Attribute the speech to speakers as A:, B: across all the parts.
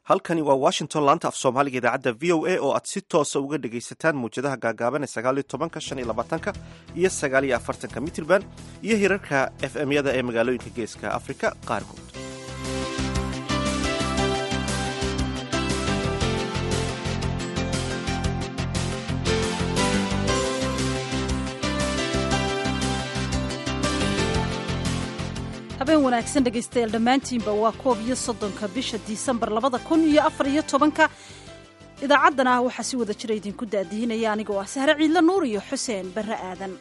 A: halkani waa washington laanta af soomaaliga idaacadda v o a oo aad si toosa uga dhegaysataan mawjadaha gaagaaban ee sagaaliyo tobanka shan iyo labaatanka iyo sagaaliyo afartanka mitrban iyo hirarka f m yada ee magaalooyinka geeska afrika qaarkood
B: habeen wanaagsan dhegaystayaal dhammaantiinba waa koob iyo soddonka bisha disembar labada kun iyo afar iyo tobanka idaacaddana ah waxaa si wada jira idinku daadihinaya anigoo ah sahre ciidla nuur iyo xuseen barre aadan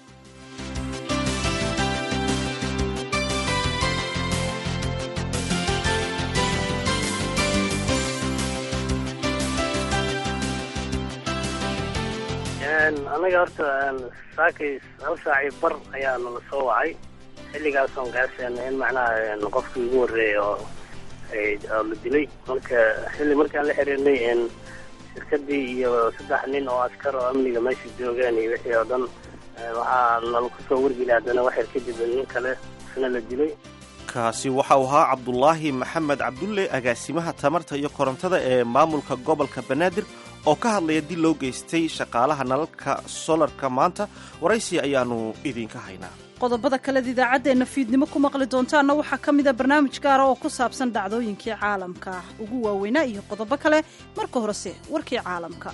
C: anaga horta saakay hal saacii bar ayaa nala soo wacay xilligaasoon gaarseena in macnaha qofkii ugu horreeyay oo oo la dilay marka xilli markaan la xiriirnay shirkadii iyo saddex nin oo askar oo amniga meesha joogeen iyo wixii oo dhan waxaa nala kusoo wargeli haddana waxyar kadib nin kale isna la dilay
A: kaasi waxa uu ahaa cabdulaahi maxamed cabdulle agaasimaha tamarta iyo korontada ee maamulka gobolka banaadir oo ka hadlaya dil loo geystay shaqaalaha nalalka solarka maanta waraysi ayaanu idinka haynaa
B: qodobada kaleed idaacaddeenna fiidnimo ku maqli doontaanna waxaa ka mida barnaamij gaara oo ku saabsan dhacdooyinkii caalamka ugu waaweynaa iyo qodobo kale marka horese warkii caalamka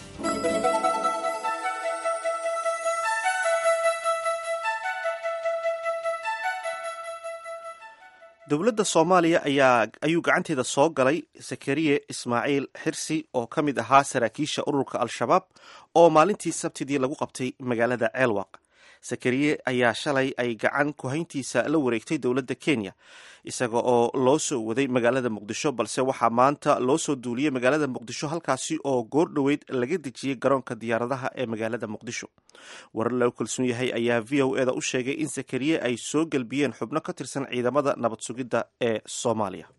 A: dowladda soomaaliya ayaa ayuu gacanteeda soo galay zakariye ismaaciil xirsi oo ka mid ahaa saraakiisha ururka al-shabaab oo maalintii sabtidii lagu qabtay magaalada ceelwaq zakariye ayaa shalay ay gacan kuhayntiisa la wareegtay dowladda kenya isaga oo loo soo waday magaalada muqdisho balse waxaa maanta loo soo duuliyey magaalada muqdisho halkaasi oo goor dhoweyd laga dejiyey garoonka diyaaradaha ee magaalada muqdisho warar loo kalsoon yahay ayaa v o eda u sheegay in zakariye ay soo gelbiyeen xubno ka tirsan ciidamada nabad sugidda ee soomaaliya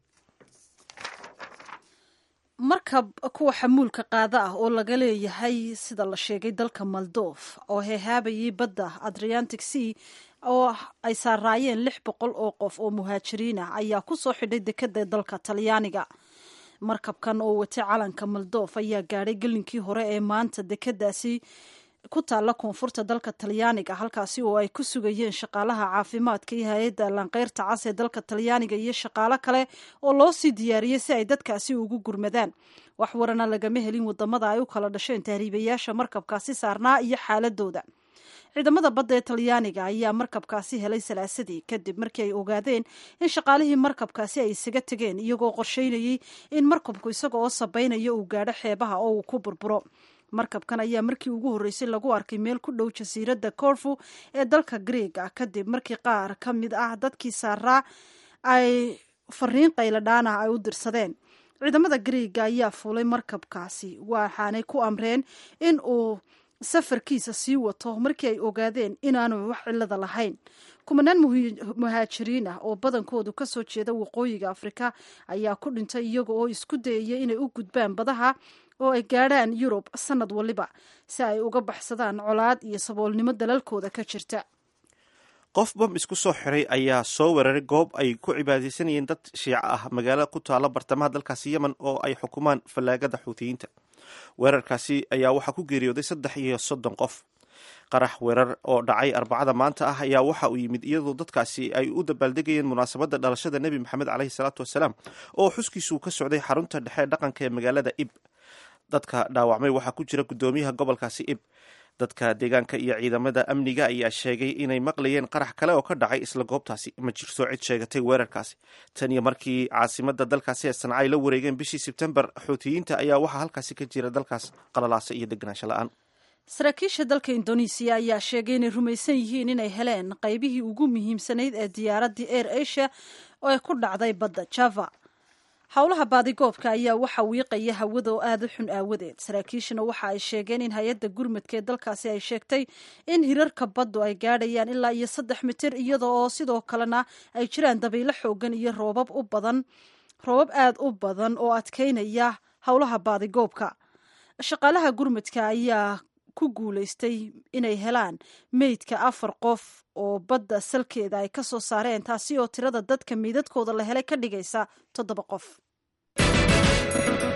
B: markab kuwa xamuulka qaada ah oo laga leeyahay sida la sheegay dalka maldof oo heehaabayay badda adriantic sea oo ay saaraayeen lix boqol oo qof oo muhaajiriin ah ayaa ku soo xidhay dekada dalka talyaaniga markabkan oo watay calanka maldof ayaa gaadhay gelinkii hore ee maanta dekadaasi ku taalla koonfurta dalka talyaaniga halkaasi oo ay ku sugayeen shaqaalaha caafimaadka iyo hay-adda lanqeyrta cas ee dalka talyaaniga iyo shaqaalo kale oo loo sii diyaariyey si ay dadkaasi ugu gurmadaan wax warana lagama helin wadamada ay u kala dhasheen tahriibayaasha markabkaasi saarnaa iyo xaaladooda ciidamada badda ee talyaaniga ayaa markabkaasi helay salaasadii kadib markii ay ogaadeen in shaqaalihii markabkaasi ay isaga tegeen iyagoo qorsheynayey in markabku isaga oo sabaynaya uu gaadho xeebaha oo uu ku burburo markabkan ayaa markii ugu horreysay lagu arkay meel ku dhow jasiiradda corfu ee dalka greega kadib markii qaar ka mid ah dadkii saaraa ay fariin qayladhaana ay u dirsadeen ciidamada greega ayaa fuulay markabkaasi waxaanay ku amreen in uu safarkiisa sii wato markii ay ogaadeen inaanu wax cilada lahayn kumanaan muhaajiriin ah oo badankoodu kasoo jeeda waqooyiga afrika ayaa ku dhintay iyaga oo isku dayaya inay u gudbaan badaha oo ay gaadhaan yurub sanad waliba si ay uga baxsadaan colaad iyo saboolnimo dalalkooda ka jirta
A: qof bam isku soo xiray ayaa soo weeraray goob ay ku cibaadaysanayeen dad shiico ah magaalo ku taala bartamaha dalkaasi yemen oo ay xukumaan fallaagada xuutiyiinta weerarkaasi ayaa waxaa ku geeriyooday saddex iyo soddon qof qarax weerar oo dhacay arbacada maanta ah ayaa waxa uu yimid iyadoo dadkaasi ay u dabaaldegayeen munaasabadda dhalashada nebi maxamed caleyhi salaatu wasalaam oo xuskiisuu ka socday xarunta dhexe dhaqanka ee magaalada ib dadka dhaawacmay waxaa ku jira guddoomiyaha gobolkaasi ib dadka deegaanka iyo ciidamada amniga ayaa sheegay inay maqlayeen qarax kale oo ka dhacay isla goobtaasi ma jirto cid sheegatay weerarkaasi tan iyo markii caasimada dalkaasi ee sanca ay la wareegeen bishii sebtembar xuutiyiinta ayaa waxaa halkaasi ka jira dalkaas qalalaasa iyo deganaansho la-aan
B: saraakiisha dalka indonesiya ayaa sheegay inay rumaysan yihiin inay heleen qaybihii ugu muhiimsanayd ee diyaaraddii air asia oo ay ku dhacday badda java howlaha baadigoobka ayaa waxa wiiqaya hawada oo aada u xun aawadeed saraakiishana waxa ay sheegeen in hay-adda gurmadka ee dalkaasi ay sheegtay in hirarka baddu ay gaadhayaan ilaa iyo saddex mitir iyada oo sidoo kalena ay jiraan dabaylo xoogan iyo roobab u badan roobab aada u badan oo adkeynaya howlaha baadigoobka shaqaalaha gurmadka ayaa ku guulaystay inay helaan meydka afar qof oo badda salkeeda ay ka soo saareen taasi oo tirada dadka meydadkooda la helay ka dhigaysa toddoba qof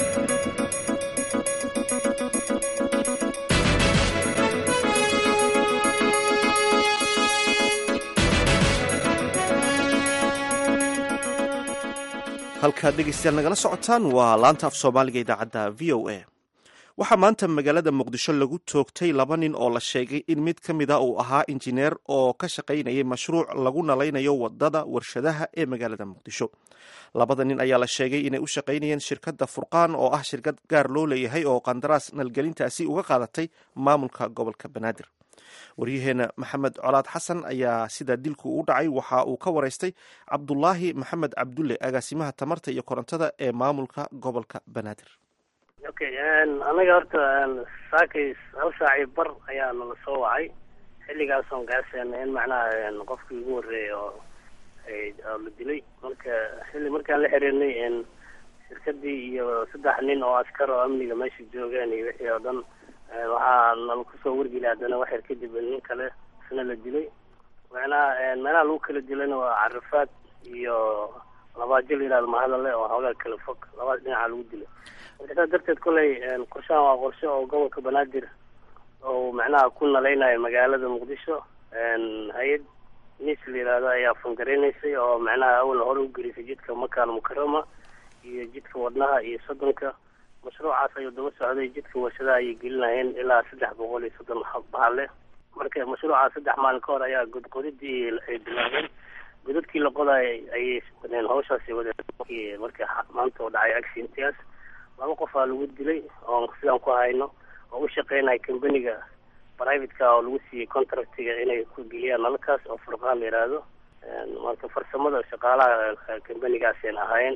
A: halkaad dhegeystayaal nagala socotaan waa laanta af soomaaliga idaacadda v o a waxaa maanta magaalada muqdisho lagu toogtay laba nin oo la sheegay in mid ka mida uu ahaa injineer oo ka shaqaynayay mashruuc lagu nalaynayo wadada warshadaha ee magaalada muqdisho labada nin ayaa la sheegay inay u shaqaynayeen shirkadda furqaan oo ah shirkad gaar loo leeyahay oo qandaraas nalgelintaasi uga qaadatay maamulka gobolka banaadir waryaheena maxamed colaad xasan ayaa sida dilku u dhacay waxa uu ka waraystay cabdulaahi maxamed cabdulle agaasimaha tamarta iyo korontada ee maamulka gobolka banaadir
C: okay anaga horta saakay hal saaci bar ayaa nala soo wacay xilligaasoon gaarseena in macnaha qofkii ugu horreeyay oo oo la dilay marka xilli markaan la xiriirnay shirkadii iyo saddex nin oo askar oo amniga meesha joogeen iyo wixii oo dhan waxaa nala kusoo wargeli haddana waxyar kadib nin kale isna la dilay macnaha meelaha lagu kala dilayna waa carifaad iyo labaajil yidhahdo mahadale oo hoogaa kala fog labadaas dhinaca lagu dilay marka saas darteed koley qorshahan waa qorshe oo gobolka banaadir oo macnaha ku nalaynayo magaalada muqdisho hay-ad nis la yihahdo ayaa fangareynaysay oo macnaha awalna hore ugelisay jidka makaal mukarama iyo jidka wadnaha iyo soddonka mashruucaas ayuu daba socday jidka warshadaha ayay gelinayeen ilaa saddex boqol iyo soddon bahale marka mashruucaas saddex maalin ka hor ayaa godqodidii ay bilaabeen godadkii la qodaay ayay wadeen hawshaasi wadeen marka maanta oo dhacay accidentigaas laba qofaa lagu dilay oo sidaan ku hayno oo u shaqeynaya companiga privateka oo lagu siiyey contractiga inay ku geliyaan nalakaas oo furqaan la yidhaahdo marka farsamada shaqaalaha companigaaseen ahaayeen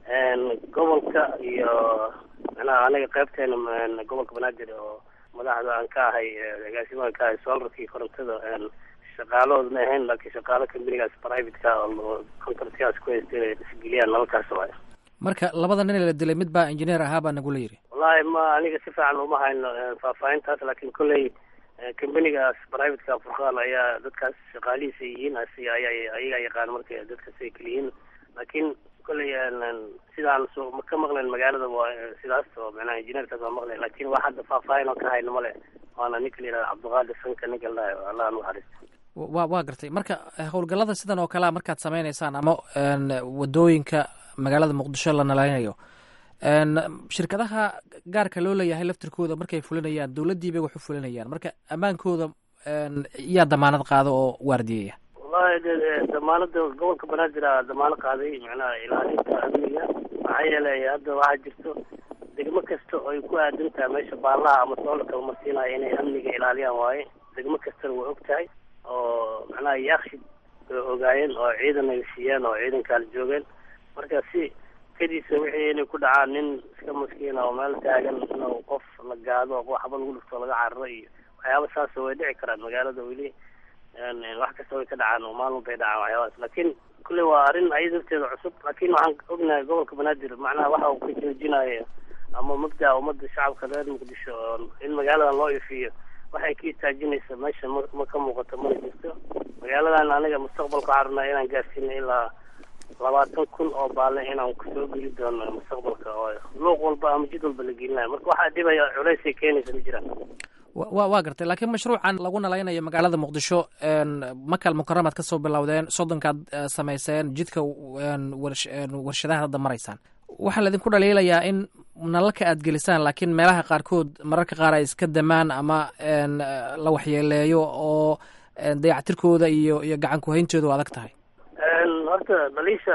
C: gobolka iyo macnaha anaga qaybteena gobolka banaadir oo madaxda aan ka ahay agaasimaha ka ahay solarkii korontada shaqaalahooda ma ahayn laakiin shaqaalo companigaas privateka oo contractigaas ku haysta inay isgeliyaan nalalkaas waay
D: marka labada nin ee la dilay mid baa injineer ahaa baa nagula yidhi
C: wallahi ma aniga si fiican uma hayno faahfaahintaas laakiin kolley companigaas privateka furqaan ayaa dadkaas shaqaalihiisa yihiin ayaga yaqaan marka dadkaas ay keliyihiin laakiin kolley sidaan so ka maqleen magaalada waa sidaas oo macnaha injineerkaas waa maqleen laakiin wax hadda faahfaahin oo ka hayno male waana ninka la yihahda cabdiqaadir sanka ninka la dhahayo allah nuxariisto
D: wa waa gartay marka howlgallada sidan oo kalea markaad sameyneysaan ama wadooyinka magaalada muqdisho la nalaynayo shirkadaha gaarka loo leeyahay laftirkooda markay fulinayaan dowladdii bay wax u fulinayaan marka ammaankooda yaa damaanad qaado oo waardiyeya
C: wallahi damaanada gobolka banaadir a damaano qaaday macnaha ilaalinta amniga maxaa yeelay hadda waxaa jirto degmo kasta oo ay ku aadan tahay meesha baalaha ama soolarka umarsiinaya inay amniga ilaaliyaan waaye degmo kastana way og tahay oo macnaha yaakshid way ogaayeen oo ciidan ay siiyeen oo ciidankaala joogeen marka si kadiisa wixii inay ku dhacaan nin iska maskiina oo meel taagan inuu qof la gaado oo waxba lagu dhifto laga cararo iyo waxyaaba saas way dhici karaan magaalada weli wax kasta way ka dhacaan oo maalin bay dhacaan waxyaabahaas laakiin kulley waa arrin ayada darteeda cusub laakiin waxaan ognahay gobolka banaadir macnaha waxa uu ka joojinayo ama mabdaa ummadda shacabka reer muqdisho oo in magaaladan loo ifiyo waxay ka istaajinaysa meesha ma ma ka muuqato mana jirto magaaladan aniga mustaqbalka waxaan rabnaa inaan gaarsiino ilaa labaatan kun oo baale inaan kusoo geli doono mustaqbalka oo luuq walba ama jid walba la gelinayo marka waxaa dhibaya culaysay keenaysa ma jiraan
D: wa waa gartay laakiin mashruucan lagu nalaynayo magaalada muqdisho makal mukaramaad ka soo bilowdeen soddonkaad samayseen jidka warshadaha hadda maraysaan waxaa laidinku dhaliilayaa in nalalka aad gelisaan laakiin meelaha qaarkood mararka qaar ay iska damaan ama la waxyeeleeyo oo dayactirkooda iyo iyo gacan kuhayntooda u adag tahay
C: horta dhaliisha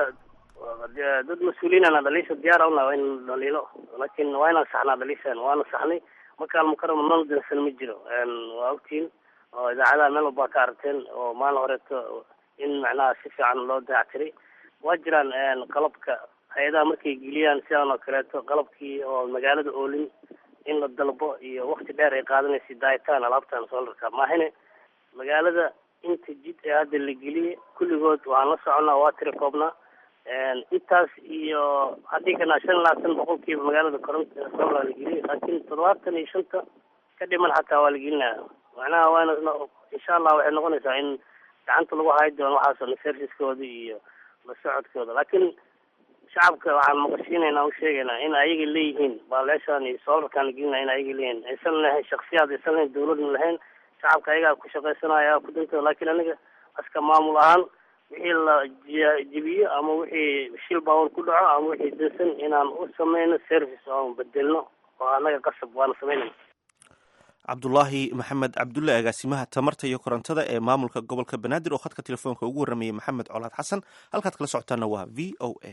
C: dad mas-uuliinana dhaliisha diyaara una in dhaliilo laakiin waa inaan saxnaa dhaliishan waana saxnay makaal mukarama nal dansan ma jiro waa ogtiin oo idaacadaha meel walbaa ka aragteen oo maalin horeeto in macnaha si fiican loo dayactiray waa jiraan qalabka hay-adaha markay geliyaan sidan oo kaleeto qalabkii oo magaalada oolin in la dalbo iyo wakti dheer ay qaadanaysa daayitaan alaabtan soolarka maahine magaalada inta jid ee hadda la geliyay kulligood waxaan la soconnaa waa tiri koobnaa intaas iyo haddii kana shan labaatan boqolkiiba magaalada koronta solar la geliyay laakiin toddobaatan iyo shanta ka dhiman xataa waa la gelinaya macnaha waana insha allah waxay noqonaysaa in gacanta lagu hayi doono waxaasoo serviskooda iyo la socodkooda laakiin shacabka waxaan maqashiinaynaa u sheegaynaa in ayaga leeyihiin baaleeshaan iyo soolarkaan la gelinaya in ayaga leeyihiin aysan lahayn shaksiyaad aysan lahayn dawladna lahayn shacabka ayagaa ku shaqaysanaya ku dantooda laakiin aniga aska maamul ahaan wixii la jebiyo ama wixii shil baawar ku dhaco ama wixii dansan inaan u sameyno service oan bedelno oo annaga qasab waana sameynayna
A: cabdulaahi maxamed cabdulle agaasimaha tamarta iyo korontada ee maamulka gobolka banaadir oo khadka telefoonka ugu warramayay maxamed colaad xasan halkaad kala socotaana waa v o a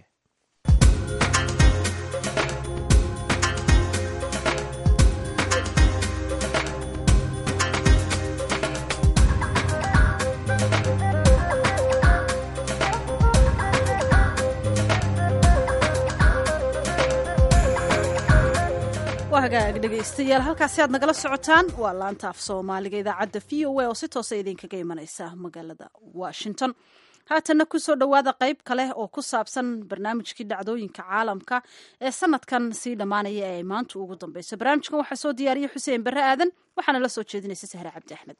B: waa hagaag dhegaystayaal halkaasi aad nagala socotaan waa laanta af soomaaliga idaacadda v o a oo si toosa idinkaga imanaysa magaalada washington haatanna kusoo dhowaada qayb kale oo ku saabsan barnaamijkii dhacdooyinka caalamka ee sanadkan sii dhammaanaya ee ay maanta ugu dambeyso barnaamijkan waxaa soo diyaariyey xuseen barre aadan waxaana la soo jeedinaysa sahre cabdi axmed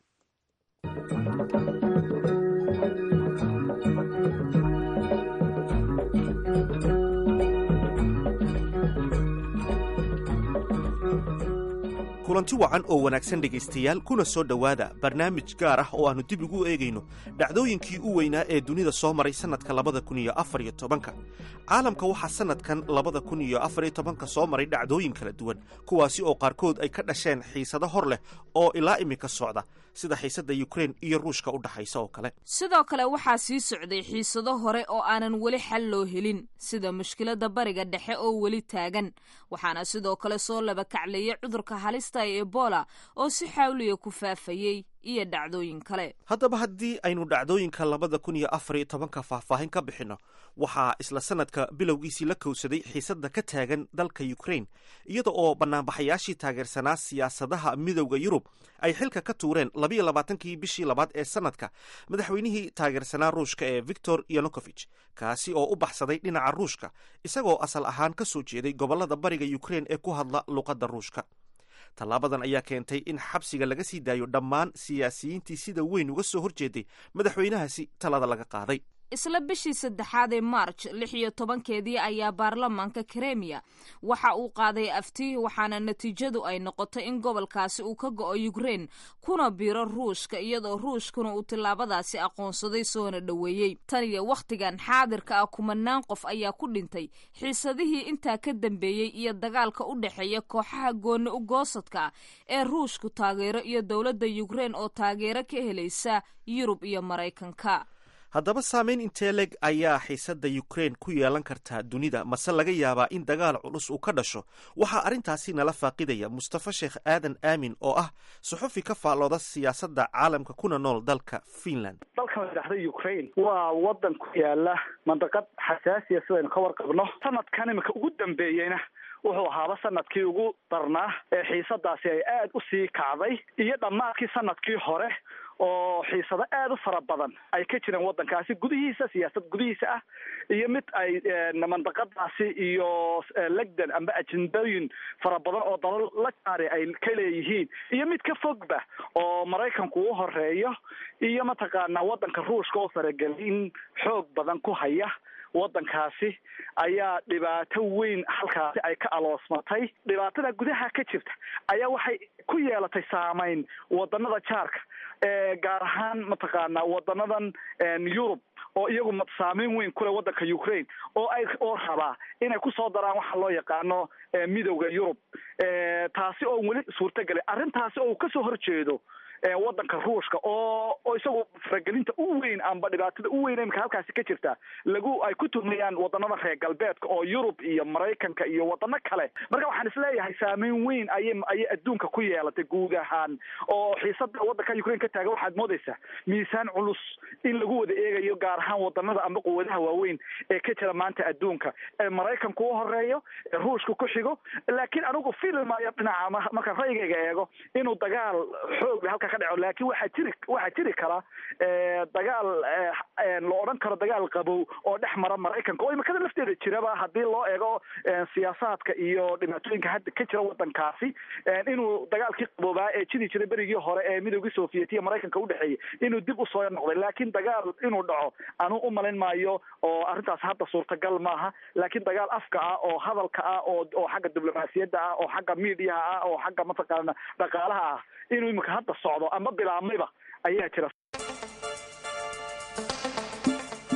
A: kulanti wacan oo wanaagsan dhegaystayaal kuna soo dhowaada barnaamij gaar ah oo aannu dib ugu eegayno dhacdooyinkii u weynaa ee dunida soo maray sannadka labada kun iyo afar iyo tobanka caalamka waxaa sannadkan labada kun iyo afar iyo tobanka soo maray dhacdooyin kala duwan kuwaasi oo qaarkood ay ka dhasheen xiisado hor leh oo ilaa iminka socda sida xiisadda yukrain iyo ruushka u dhaxaysa oo kale
E: sidoo kale waxaa sii socday xiisado hore oo aanan weli xal loo helin sida mushkiladda bariga dhexe oo weli taagan waxaana sidoo kale soo labakacleeyay cudurka halista ee ebola oo si xawliya ku faafayey iyo dhacdooyin kale
A: haddaba haddii aynu dhacdooyinka labada kun iyo afar iyo tobanka faahfaahin ka bixinno waxaa isla sanadka bilowgiisii la kowsaday xiisadda ka taagan dalka yukrain iyada oo banaanbaxayaashii taageersanaa siyaasadaha midowda yurub ay xilka ka tuureen labayo labaatankii bishii labaad ee sanadka madaxweynihii taageersanaa ruushka ee victor yanukovich kaasi oo u baxsaday dhinaca ruushka isagoo asal ahaan ka soo jeeday gobollada bariga yukrain ee ku hadla luqadda ruushka tallaabadan ayaa keentay in xabsiga laga sii daayo dhammaan siyaasiyiintii sida weyn uga soo horjeeday madaxweynahaasi talada laga qaaday
E: isla bishii saddexaad ee march lix iyo tobankeedii ayaa baarlamaanka kremiya waxa uu qaaday afti waxaana natiijadu ay noqotay in gobolkaasi uu ka go'o yukrain kuna biro ruushka iyadoo ruushkuna uu tillaabadaasi aqoonsaday soona dhoweeyey tan iyo wakhtigan xaadirka ah kumanaan qof ayaa ku dhintay xiisadihii intaa ka dambeeyey iyo dagaalka u dhexeeya kooxaha gooni u goosadka ee ruushku taageero iyo dowladda yukrain oo taageero ka helaysa yurub iyo maraykanka
A: haddaba saameyn intee leg ayaa xiisadda yukrain ku yeelan kartaa dunida mase laga yaabaa in dagaal culus uu ka dhasho waxaa arrintaasi nala faaqidaya mustafa sheekh aadan aamin oo ah suxufi ka faallooda siyaasadda caalamka kuna nool dalka finland
F: dalkan la dhahda ukraine waa wadan ku yaala mandaqad xasaasiya sidaynu ka warqabno sanadkan imika ugu dambeeyeyna wuxuu ahaaba sanadkii ugu darnaa ee xiisadaasi ay aad u sii kacday iyo dhammaadkii sanadkii hore oo xiisado aad u fara badan ay ka jireen waddankaasi gudihiisa siyaasad gudihiisa ah iyo mid ay mandaqadaasi iyo legdan amba ajendooyin fara badan oo dalal la jaari ay ka leeyihiin iyo mid ka fogba oo maraykanku u horeeyo iyo mataqaanaa waddanka ruushka oo faragelin xoog badan ku haya waddankaasi ayaa dhibaato weyn halkaasi ay ka aloosmatay dhibaatada gudaha ka jirta ayaa waxay ku yeelatay saameyn wadanada jaarka gaar ahaan mataqaanaa wadanadan yurub oo iyagu saameyn weyn kule waddanka ukraine oo ay oo rabaa inay kusoo daraan waxa loo yaqaano midowda yurub taasi oo weli suurtagelay arrintaasi oo uu kasoo horjeedo waddanka ruushka oo oo isagu faragelinta u weyn amba dhibaatada u weyn imika halkaasi ka jirta lagu ay ku tuhmayaan wadanada reer galbeedka oo yurub iyo maraykanka iyo wadano kale marka waxaan isleeyahay saameyn weyn ayay ayay adduunka ku yeelatay guud ahaan oo xiisada waddanka ukraine ka taagan waxaad moodaysaa miisaan culus in lagu wada eegayo gaar ahaan wadanada amba quwadaha waaweyn ee ka jira maanta adduunka ee maraykanku u horeeyo ee ruushka ku xigo laakiin anigu filmayo dhinaca markaan ra'yigayga eego inuu dagaal xoog halka ka dhaco laakiin waxaa jiri waxaa jiri kara dagaal la odhan karo dagaal qabow oo dhex mara maraykanka oo imikada lafteeda jiraba haddii loo eego siyaasaadka iyo dhibaatooyinka hadda ka jira waddankaasi inuu dagaalkii qaboobaa ee jiri jiray berigii hore ee midoogii soviet iyo maraykanka udhexeeyay inuu dib usoo noqday laakiin dagaal inuu dhaco anuu umalin maayo oo arrintaas hadda suurtagal maaha laakiin dagaal afka ah oo hadalka ah oo oo xagga diblomaasiyadda ah oo xagga miidiyaha ah oo xagga mataqaana dhaqaalaha ah inuu imika hadda socdo ama bilaabmayba ayaa jira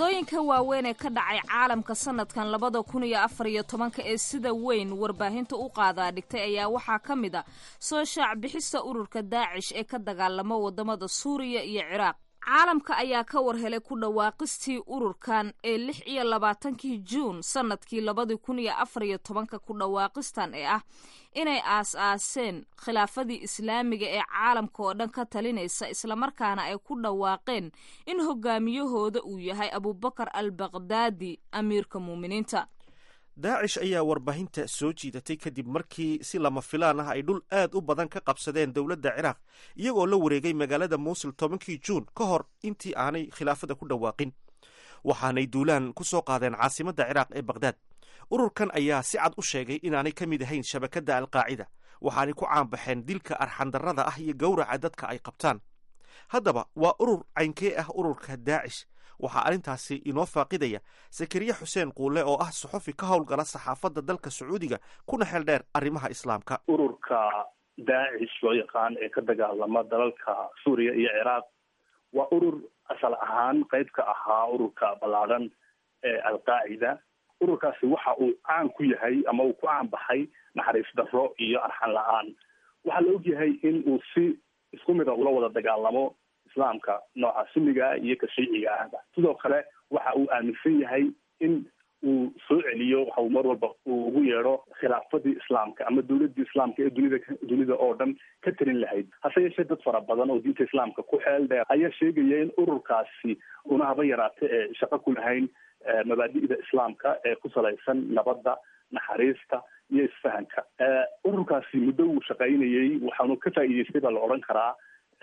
E: dhacdooyinka waaweyn ee ka dhacay caalamka sanadkan labada kun iyo afar iyo tobanka ee sida weyn warbaahinta u qaadaa dhigtay ayaa waxaa ka mid a soo shaac bixista ururka daacish ee ka dagaalama wadamada suuriya iyo ciraaq caalamka ayaa ka warhelay ku dhawaaqistii ururkan ee lix iyo labaatankii juun sanadkii labadii kun iyo afar iyo tobanka ku dhawaaqistan ee ah inay aas-aaseen khilaafadii islaamiga ee caalamka oo dhan ka talinaysa islamarkaana ay ku dhawaaqeen in hogaamiyahooda uu yahay abubakar al baqdaadi amiirka muuminiinta
A: daacish ayaa warbaahinta soo jiidatay kadib markii si lama filaan ah ay dhul aad u badan ka qabsadeen dowladda ciraaq iyagoo la wareegay magaalada muusul tobankii juun ka hor intii aanay khilaafada ku dhawaaqin waxaanay duulaan ku soo qaadeen caasimadda ciraaq ee bakhdad ururkan ayaa si cad u sheegay inaanay ka mid ahayn shabakadda alqaacida waxaanay ku caanbaxeen dilka arxandarrada ah iyo gowraca dadka ay qabtaan haddaba waa urur caynkee ah ururka daacish waxaa arrintaasi inoo faaqidaya sakariye xuseen quulle oo ah suxufi ka howlgala saxaafadda dalka sacuudiga kuna xeel dheer arrimaha islaamka
G: ururka daacish loo yaqaan ee ka dagaalama dalalka suuriya iyo ciraaq waa urur asal ahaan qayb ka ahaa ururka ballaadhan ee alqaacida ururkaasi waxa uu caan ku yahay ama uu ku caan baxay naxariis darro iyo arxan la-aan waxaa la ogyahay in uu si isku mida ula wada dagaalamo islaamka nooca sunniga iyo ka shiiciga ahba sidoo kale waxa uu aaminsan yahay in uu soo celiyo waxa uu mar walba uu ugu yeedho khilaafadii islaamka ama dowladii islaamka ee dunida dunida oo dhan ka talin lahayd hase yeeshee dad fara badan oo diinta islaamka ku xeel dheer ayaa sheegaya in ururkaasi una haba yaraate ee shaqo ku lahayn mabaadi'da islaamka ee ku salaysan nabadda naxariista iyo isfahanka ururkaasi muddo uu shaqaynayey waxaanu ka faa'iideystay baa la odhan karaa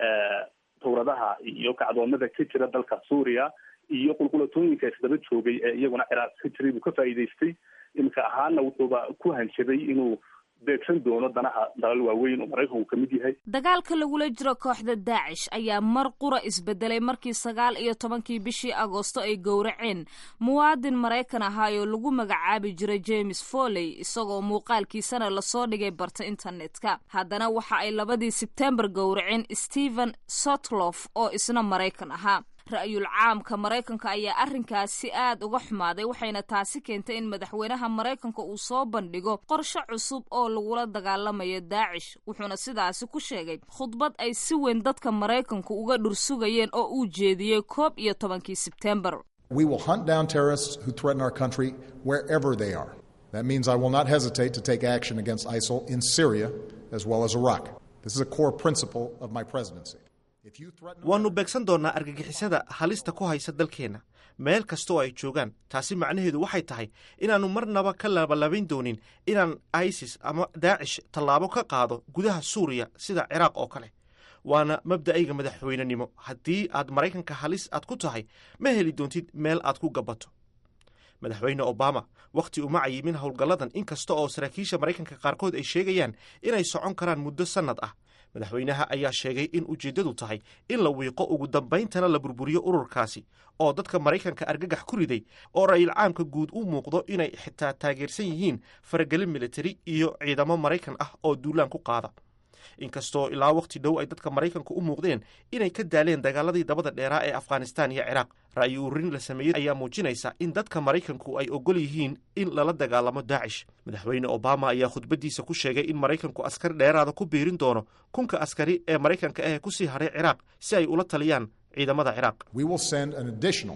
G: tawradaha iyo kacdoonada ka jira dalka suuriya iyo qulqulatooyinka isdaba joogay ee iyaguna ciraaq ka jiray buu ka faa'iideystay iminka ahaana wuxuuba ku hanjabay inuu beegsan doono danaha dalal waaweyn oo maraykanku ka mid yahay
E: dagaalka lagula jiro kooxda daacish ayaa mar qura isbedelay markii sagaal iyo tobankii bishii agoosto ay gowraceen muwaadin maraykan ahaayoo lagu magacaabi jiray james foley isagoo muuqaalkiisana lasoo dhigay barta internetka haddana waxa ay labadii sebtembar gowraceen stephen sotlof oo isna maraykan ahaa ra-yul caamka maraykanka ayaa arrinkaasi aad uga xumaaday waxayna taasi keentay in madaxweynaha maraykanka uu soo bandhigo qorshe cusub oo lagula dagaalamayo daacish wuxuuna sidaasi ku sheegay khudbad ay si weyn dadka maraykanku uga dhursugayeen oo uu jeediyey koob iyo tobankii sebtembar
H: We will hunt down terrorists who threaten our country wherever they are. That means I will not hesitate to take action against ISIL in Syria as well as Iraq. This is a core principle of my presidency.
A: waannu beegsan doonnaa argagixisada halista ku haysa dalkeenna meel kastoo ay joogaan taasi macnaheedu waxay tahay inaannu marnaba ka labalabayn doonin inaan isis ama daacish tallaabo ka qaado gudaha suuriya sida ciraaq oo kale waana mabda'ayga madaxweynenimo haddii aad maraykanka halis aad ku tahay ma heli doontid meel aad ku gabato madaxweyne obama wakhti uma cayimin howlgalladan inkasta oo saraakiisha maraykanka qaarkood ay sheegayaan inay socon karaan muddo sannad ah madaxweynaha ayaa sheegay in ujeeddadu tahay in la wiiqo ugu dambayntana la burburiyo ururkaasi oo dadka maraykanka argagax ku riday oo ra-iil caamka guud u muuqdo inay xitaa taageersan yihiin faragelin militari iyo ciidamo maraykan ah oo duulaan ku qaada inkastoo ilaa wakhti dhow ay dadka maraykanku u muuqdeen inay ka daaleen dagaaladii dabada dheeraa ee afghanistan iyo ciraaq ra'yi ururin la sameeyey ayaa muujinaysa in dadka maraykanku ay ogol yihiin in lala dagaalamo daacish madaxweyne obama ayaa khudbaddiisa ku sheegay in maraykanku askari dheeraada ku biirin doono kunka askari ee maraykanka ah ku sii hadhay ciraaq si ay ula taliyaan ciidamada ciraaq
H: We will send an additional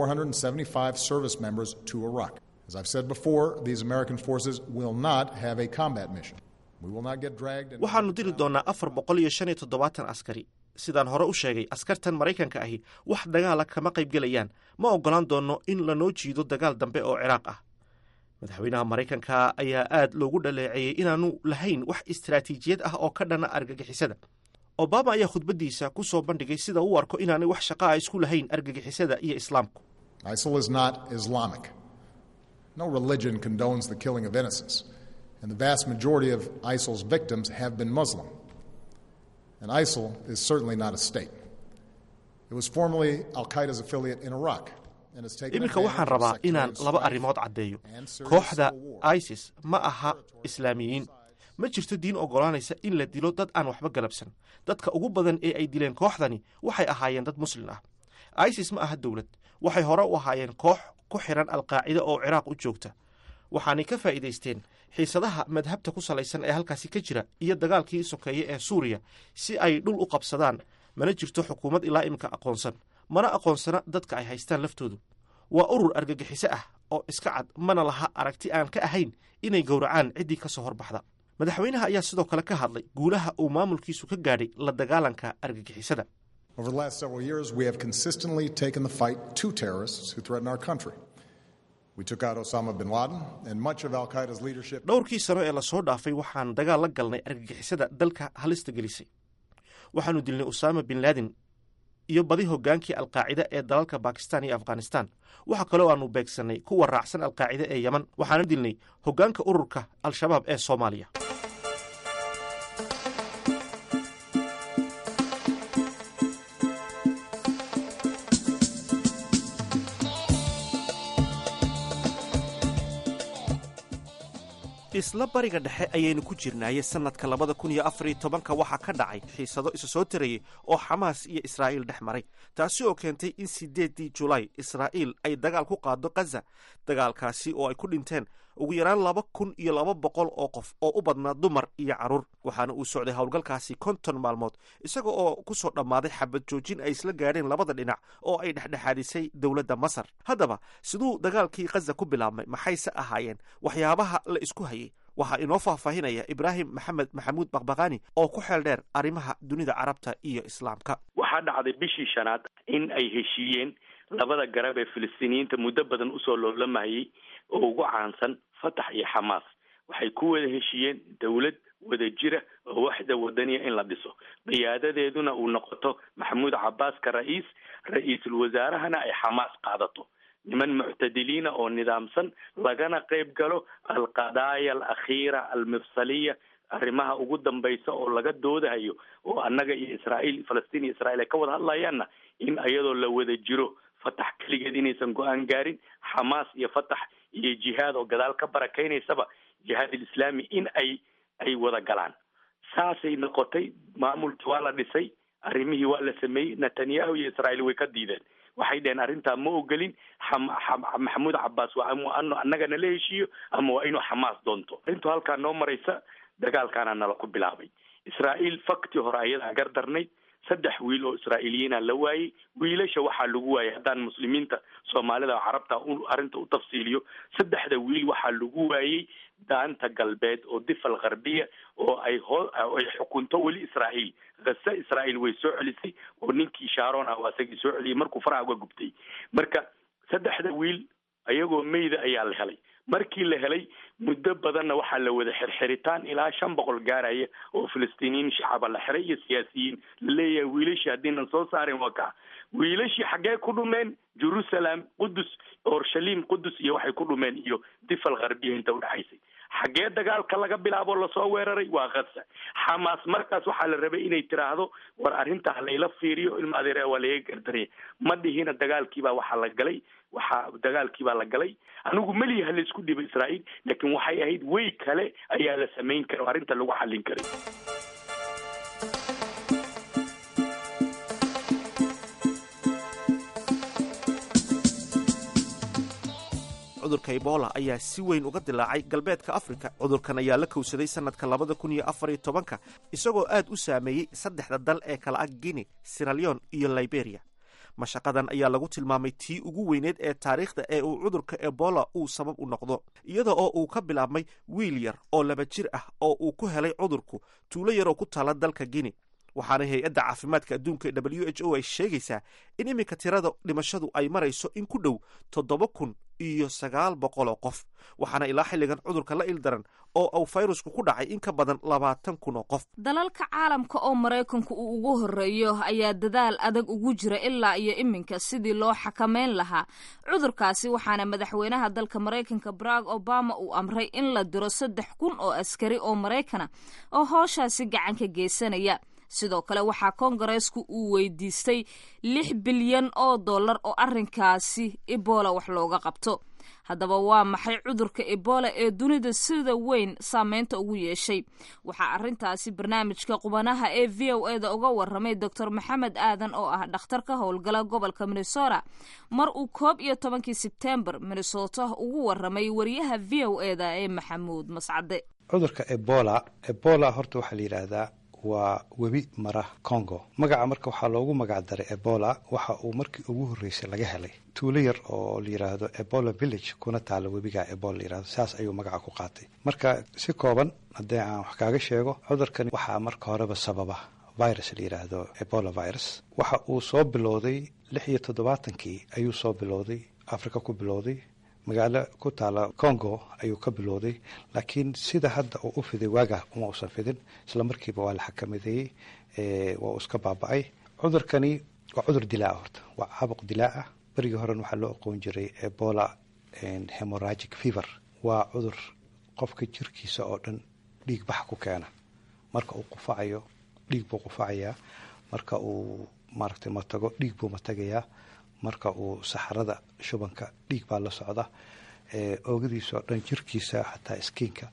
H: 475 service members to Iraq. As I've said before, these American forces will not have a combat mission. We will not get dragged and
A: waxaannu diri doonnaa afar boqol iyo shan iyo toddobaatan askari sidaan hore u sheegay askartan maraykanka ahi wax dagaala kama qaybgelayaan ma oggolaan doonno in lanoo jiido dagaal dambe oo ciraaq ah madaxweynaha maraykanka ayaa aad loogu dhaleeceeyey inaanu lahayn wax istaraatiijiyad ah oo ka dhana argagixisada obama ayaa khudbaddiisa ku soo bandhigay sida uu arko inaanay wax shaqa a isku lahayn argagixisada iyo islaamku
H: ISIL is not Islamic. No religion condones the killing of innocents, and the vast majority of ISIL's victims have been Muslim. And ISIL is certainly not a state. It was formerly Al Qaeda's affiliate in Iraq. and has taken
A: iminka waxaan
H: advantage of
A: rabaa
H: sectarian
A: inaan laba
H: strife
A: arrimood caddeeyo
H: and Syria's
A: kooxda
H: civil war.
A: isis ma aha islaamiyiin ma jirto diin oggolaanaysa in la dilo dad aan waxba galabsan dadka ugu badan ee ay dileen kooxdani waxay ahaayeen dad muslin ah isis ma aha dowlad waxay hore u ahaayeen koox ku xiran alqaacida oo ciraaq u joogta waxaanay ka faa'iidaysteen xiisadaha madhabta ku salaysan ee halkaasi ka jira iyo dagaalkii sokeeye ee suuriya si ay dhul u qabsadaan mana jirto xukuumad ilaa imika aqoonsan mana aqoonsana dadka ay haystaan laftoodu waa urur argagixiso ah oo iska cad mana laha aragti aan ka ahayn inay gowracaan ciddii ka soo horbaxda madaxweynaha ayaa sidoo kale ka hadlay guulaha uu maamulkiisu ka gaadhay la dagaalanka argagixisada
H: Over the last several years, we have consistently taken the fight to terrorists who threaten our country. We took out Osama bin Laden and much of Al Qaeda's leadership.
A: dhowrkii sano ee lasoo dhaafay waxaan dagaal la galnay argagixisada dalka halista gelisay waxaanu dilnay usaama bin laadin iyo badi hogaankii alqaacida ee dalalka bakistan iyo afghanistan waxa kaloo aanu beegsannay kuwa raacsan alqaacida ee yeman waxaana dilnay hoggaanka ururka al-shabaab ee soomaaliya isla bariga dhexe ayaynu ku jirnaaye sannadka labada kun iyo afar iyo tobanka waxaa ka dhacay xiisado isa soo tarayay oo xamaas iyo israa'iil dhex maray taasi oo keentay in siddeeddii julaay israa'iil ay dagaal ku qaado khaza dagaalkaasi oo ay ku dhinteen ugu yaraan laba kun iyo laba boqol oo qof oo u badnaa dumar iyo carruur waxaana uu socday howlgalkaasi konton maalmood isaga oo ku soo dhammaaday xabad joojin ay isla gaadheen labada dhinac oo ay dhexdhexaadisay dowladda masar haddaba siduu dagaalkii khaza ku bilaabmay maxayse ahaayeen waxyaabaha la isku hayay waxaa inoo faahfaahinaya ibraahim maxamed maxamuud bakbakani oo ku xeel dheer arrimaha dunida carabta iyo islaamka
I: waxaa dhacday bishii shanaad in ay heshiiyeen labada garab ee filistiiniyiinta muddo badan usoo loolamayay oo ugu caansan fatax iyo xamaas waxay ku wada heshiiyeen dowlad wada jira oo waxda wadaniya in la dhiso qiyaadadeeduna uu noqoto maxamuud cabbaas ka ra-iis ra-iisul wasaarahana ay xamaas qaadato niman muctadiliina oo nidaamsan lagana qayb galo alqadaaya alakhiira almifsaliya arrimaha ugu dambaysa oo laga doodahayo oo annaga iyo israa'iil falastiin iyo israiil ay ka wada hadlayaanna in iyadoo la wada jiro fatax keligeed inaysan go-aan gaarin xamaas iyo fatax iyo jihaad oo gadaal ka barakaynaysaba jihaad alislaami in ay ay wada galaan saasay noqotay maamulkii waa la dhisay arrimihii waa la sameeyey netanyahu iyo israa'iil way ka diideen waxay dheheen arrintaa ma ogolin maxamuud cabbaas waa ama ano annagana la heshiiyo ama waa inuu xamaas doonto arrintu halkaa noo maraysa dagaalkaana nala ku bilaabay israa'iil faktii hore ayadaa gardarnayd saddex wiil oo israa'iiliyiina la waayey wiilasha waxaa lagu waayay haddaan muslimiinta soomaalida carabta arrinta u tafsiiliyo saddexda wiil waxaa lagu waayey daanta galbeed oo difal gharbiya oo ay hoo ay xukunto weli israa'iil kase israa'iil way soo celisay oo ninkii sharon ah waa isagii soo celiyay markuu faraha uga gubtay marka saddexda wiil ayagoo meyda ayaa la helay markii la helay muddo badanna waxaa la wada xirxiritaan ilaa shan boqol gaaraya oo filistiiniyiin shacaba la xiray iyo siyaasiyiin laleeyahay wiilashii haddiinan soo saarin waa kaa wiilashii xaggee ku dhumeen jerusalem qudus orshalim qudus iyo waxay ku dhumeen iyo difal gharbiya inta udhexaysay xaggee dagaalka laga bilaabo lasoo weeraray waa khaza xamaas markaas waxaa la rabay inay tiraahdo war arrintaa layla fiiriyo ilma adeer waa laga gardaraya ma dhihina dagaalkiibaa waxaa la galay waxaa dagaalkii baa la galay anigu meliyaha la isku dhiba israa'iil laakiin waxay ahayd way kale ayaa la samayn kara oo arrinta lagu xallin karay
A: cudurka ebola ayaa si weyn uga dilaacay galbeedka afrika cudurkan ayaa la kowsaday sannadka labada kun iyo afar iyo tobanka isagoo aad u saameeyey saddexda dal ee kala ah guine siraleon iyo liberia mashaqadan ayaa lagu tilmaamay tii ugu weyneed ee taariikhda ee uu cudurka ebola uu sabab u noqdo iyada oo uu ka bilaabmay wiil yar oo laba jir ah oo uu ku helay cudurku tuulo yar oo ku taala dalka guine waxaana hay-adda caafimaadka adduunka ee w h o ay sheegaysaa in iminka tirada dhimashadu ay marayso in ku dhow toddoba kun iyo sagaal boqol oo qof waxaana ilaa xilligan cudurka la ildaran oo uu fayrusku ku dhacay in ka badan labaatan kun oo qof
E: dalalka caalamka oo maraykanku uu ugu horreeyo ayaa dadaal adag ugu jira ilaa iyo iminka sidii loo xakameyn lahaa cudurkaasi waxaana madaxweynaha dalka maraykanka barack obama uu amray in la diro saddex kun oo askari oo maraykana oo hooshaasi gacan ka geysanaya sidoo kale waxaa kongareesku uu weydiistay lix bilyan oo dollar oo arrinkaasi ebola wax looga qabto haddaba waa maxay cudurka ebola ee dunida sida weyn saameynta ugu yeeshay waxaa arrintaasi barnaamijka qubanaha ee v o e da uga waramay doctor maxamed aadan oo ah dhakhtar ka howlgala gobolka minnesota mar uu koob iyo tobankii sebtembar minnesota ugu waramay wariyaha v o e da ee maxamuud mascade
J: cudurka ebola ebola horta waxaa la yidhaahdaa waa webi mara congo magaca marka waxaa loogu magac daray ebola waxa uu markii ugu horreysay laga helay tuulo yar oo la yidhaahdo ebola village kuna taala webiga ebola layihahdo saas ayuu magaca ku qaatay marka si kooban haddii aan wax kaaga sheego cudurkani waxaa marka horeba sababa virus la yidhaahdo ebola virus waxa uu soo bilowday lix iyo toddobaatankii ayuu soo bilowday africa ku bilowday magaalo ku taala congo ayuu ka bilowday laakiin sida hadda uu u fiday waaga uma usan fidin isla markiiba waa la xakamadeeyey waa uu iska baaba-ay cudurkani waa cudur dilaa horta waa caabuq dilaa ah berigii horena waxaa loo aqoon jiray ebola hemoragic fever waa cudur qofka jirkiisa oo dhan dhiig bax ku keena marka uu qufacayo dhiig buu qufacayaa marka uu maaragtay matago dhiig buu matagayaa marka uu saxarada shubanka dhiig baa la socda oogadiisa oo dhan jirkiisa xataa iskiinka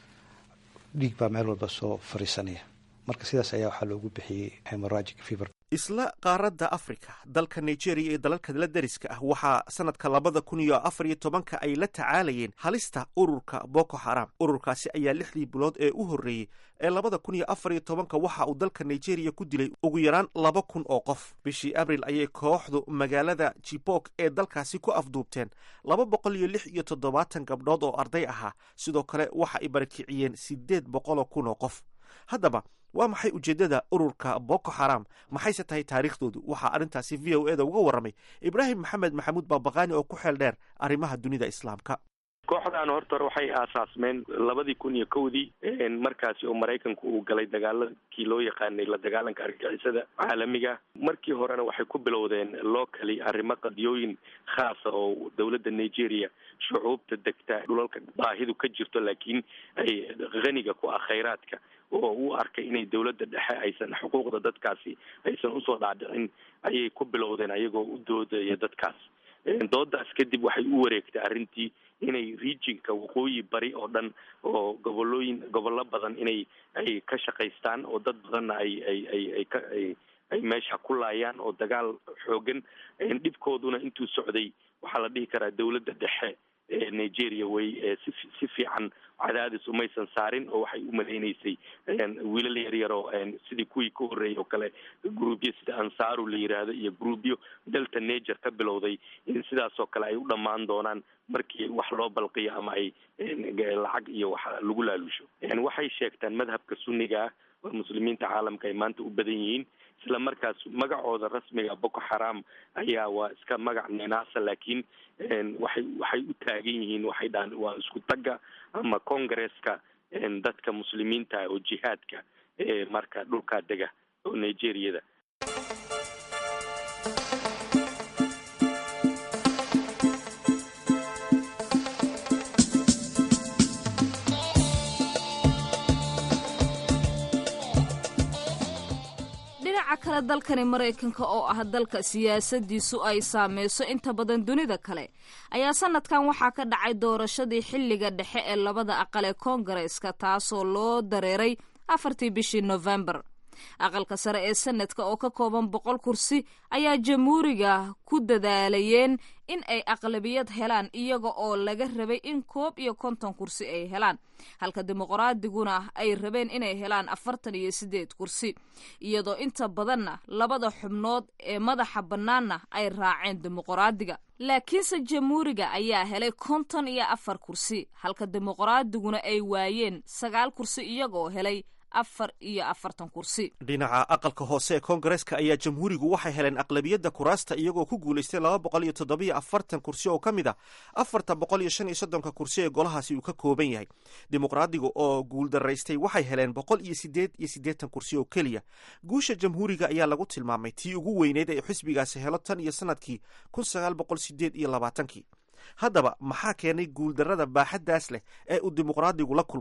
J: dhiig baa meel walba soo fariisanaya marka sidaas ayaa waxaa loogu bixiyey hemoragic fever
A: isla qaaradda africa dalka nigeria iyo dalalka la deriska ah waxaa sanadka labada kun iyo afar iyo tobanka ay la tacaalayeen halista ururka boko haram ururkaasi ayaa lixdii bilood ee u horreeyey ee labada kun iyo afar iyo tobanka waxa uu dalka nigeria ku dilay ugu yaraan laba kun oo qof bishii abril ayay kooxdu magaalada jibok ee dalkaasi ku afduubteen laba boqol iyo lix iyo toddobaatan gabdhood oo arday ahaa sidoo kale waxa ay barakiciyeen siddeed boqoloo kun oo qof haddaba waa maxay ujeeddada ururka boko haram maxayse tahay taariikhdoodu waxaa arrintaasi v o e da uga warramay ibraahim maxamed maxamuud baabaqaani oo ku xeel dheer arrimaha dunida islaamka
I: kooxdan horta waxay aasaasmeen labadii kun iyo kowdii markaasi oo maraykanku uu galay dagaaladkii loo yaqaanay la dagaalanka argagixisada caalamiga markii horena waxay ku bilowdeen locally arrimo qadiyooyin khaasa oo dowladda nigeria shucuubta degta dhulalka baahidu ka jirto laakiin ay haniga ku ah khayraadka oo u arkay inay dowladda dhexe aysan xuquuqda dadkaasi aysan usoo dhaadhicin ayay ku bilowdeen ayagoo u doodaya dadkaas doodaas kadib waxay u wareegtay arrintii inay regionka waqooyi bari oo dhan oo gobolooyin gobollo badan inay ay ka shaqaystaan oo dad badanna ay ay ay ay ka ay ay meesha ku laayaan oo dagaal xoogan dhibkooduna intuu socday waxaa la dhihi karaa dowladda dhexe ee nigeria way si si fiican cadaadis umaysan saarin oo waxay u malaynaysay wiilal yaryar oo sidii kuwii ka horreeyay oo kale groupyo sida ansaaru la yiraahdo iyo groupyo delta nager ka bilowday in sidaasoo kale ay u dhammaan doonaan markii wax loo balqiyo ama ay lacag iyo wax lagu laalusho waxay sheegtaan madhabka sunniga ah oo muslimiinta caalamka ay maanta u badan yihiin isla markaas magacooda rasmiga boko haram ayaa waa iska magac ninaasa laakiin waxay waxay u taagan yihiin waxay dhahan waa isku tagga ama congresska dadka muslimiinta oo jihaadka ee marka dhulkaa dega oo nigeriyada
E: dhinaca kale dalkani maraykanka oo ah dalka siyaasadiisu ay saameyso inta badan dunida kale ayaa sanadkan waxaa ka dhacay doorashadii xilliga dhexe ee labada aqal ee koongareeska taasoo loo dareeray afartii bishii nofembar aqalka sare ee sanadka oo ka kooban boqol kursi ayaa jamhuuriga ku dadaalayeen in ay aqlabiyad helaan iyaga oo laga rabay in koob iyo konton kursi ay helaan halka dimuqraadiguna ay rabeen inay helaan afartan iyo sideed kursi iyadoo inta badanna labada xubnood ee madaxa bannaanna ay raaceen dimuqraadiga laakiinse jamhuuriga ayaa helay konton iyo afar kursi halka dimuqraadiguna ay waayeen sagaal kursi iyagoo helay afar iyo afartan kursi
A: dhinaca aqalka hoose ee koongareeska ayaa jamhuurigu waxay heleen aqlabiyadda kuraasta iyagoo ku guulaystay laba boqol iyo toddobiyo afartan kursi oo ka mid a afarta boqol iyo shan iyo soddonka kursi ee golahaasi uu ka kooban yahay dimuqraadiga oo guuldaraystay waxay heleen boqol iyo sideed iyo siddeetan kursi oo keliya guusha jamhuuriga ayaa lagu tilmaamay tii ugu weyneyd ee xisbigaasi helo tan iyo sanadkii kun sagaal boqol sideed iyo labaatankii haddaba maxaa keenay guuldarrada baaxaddaas leh ee uu dimuqraadigu la kulmay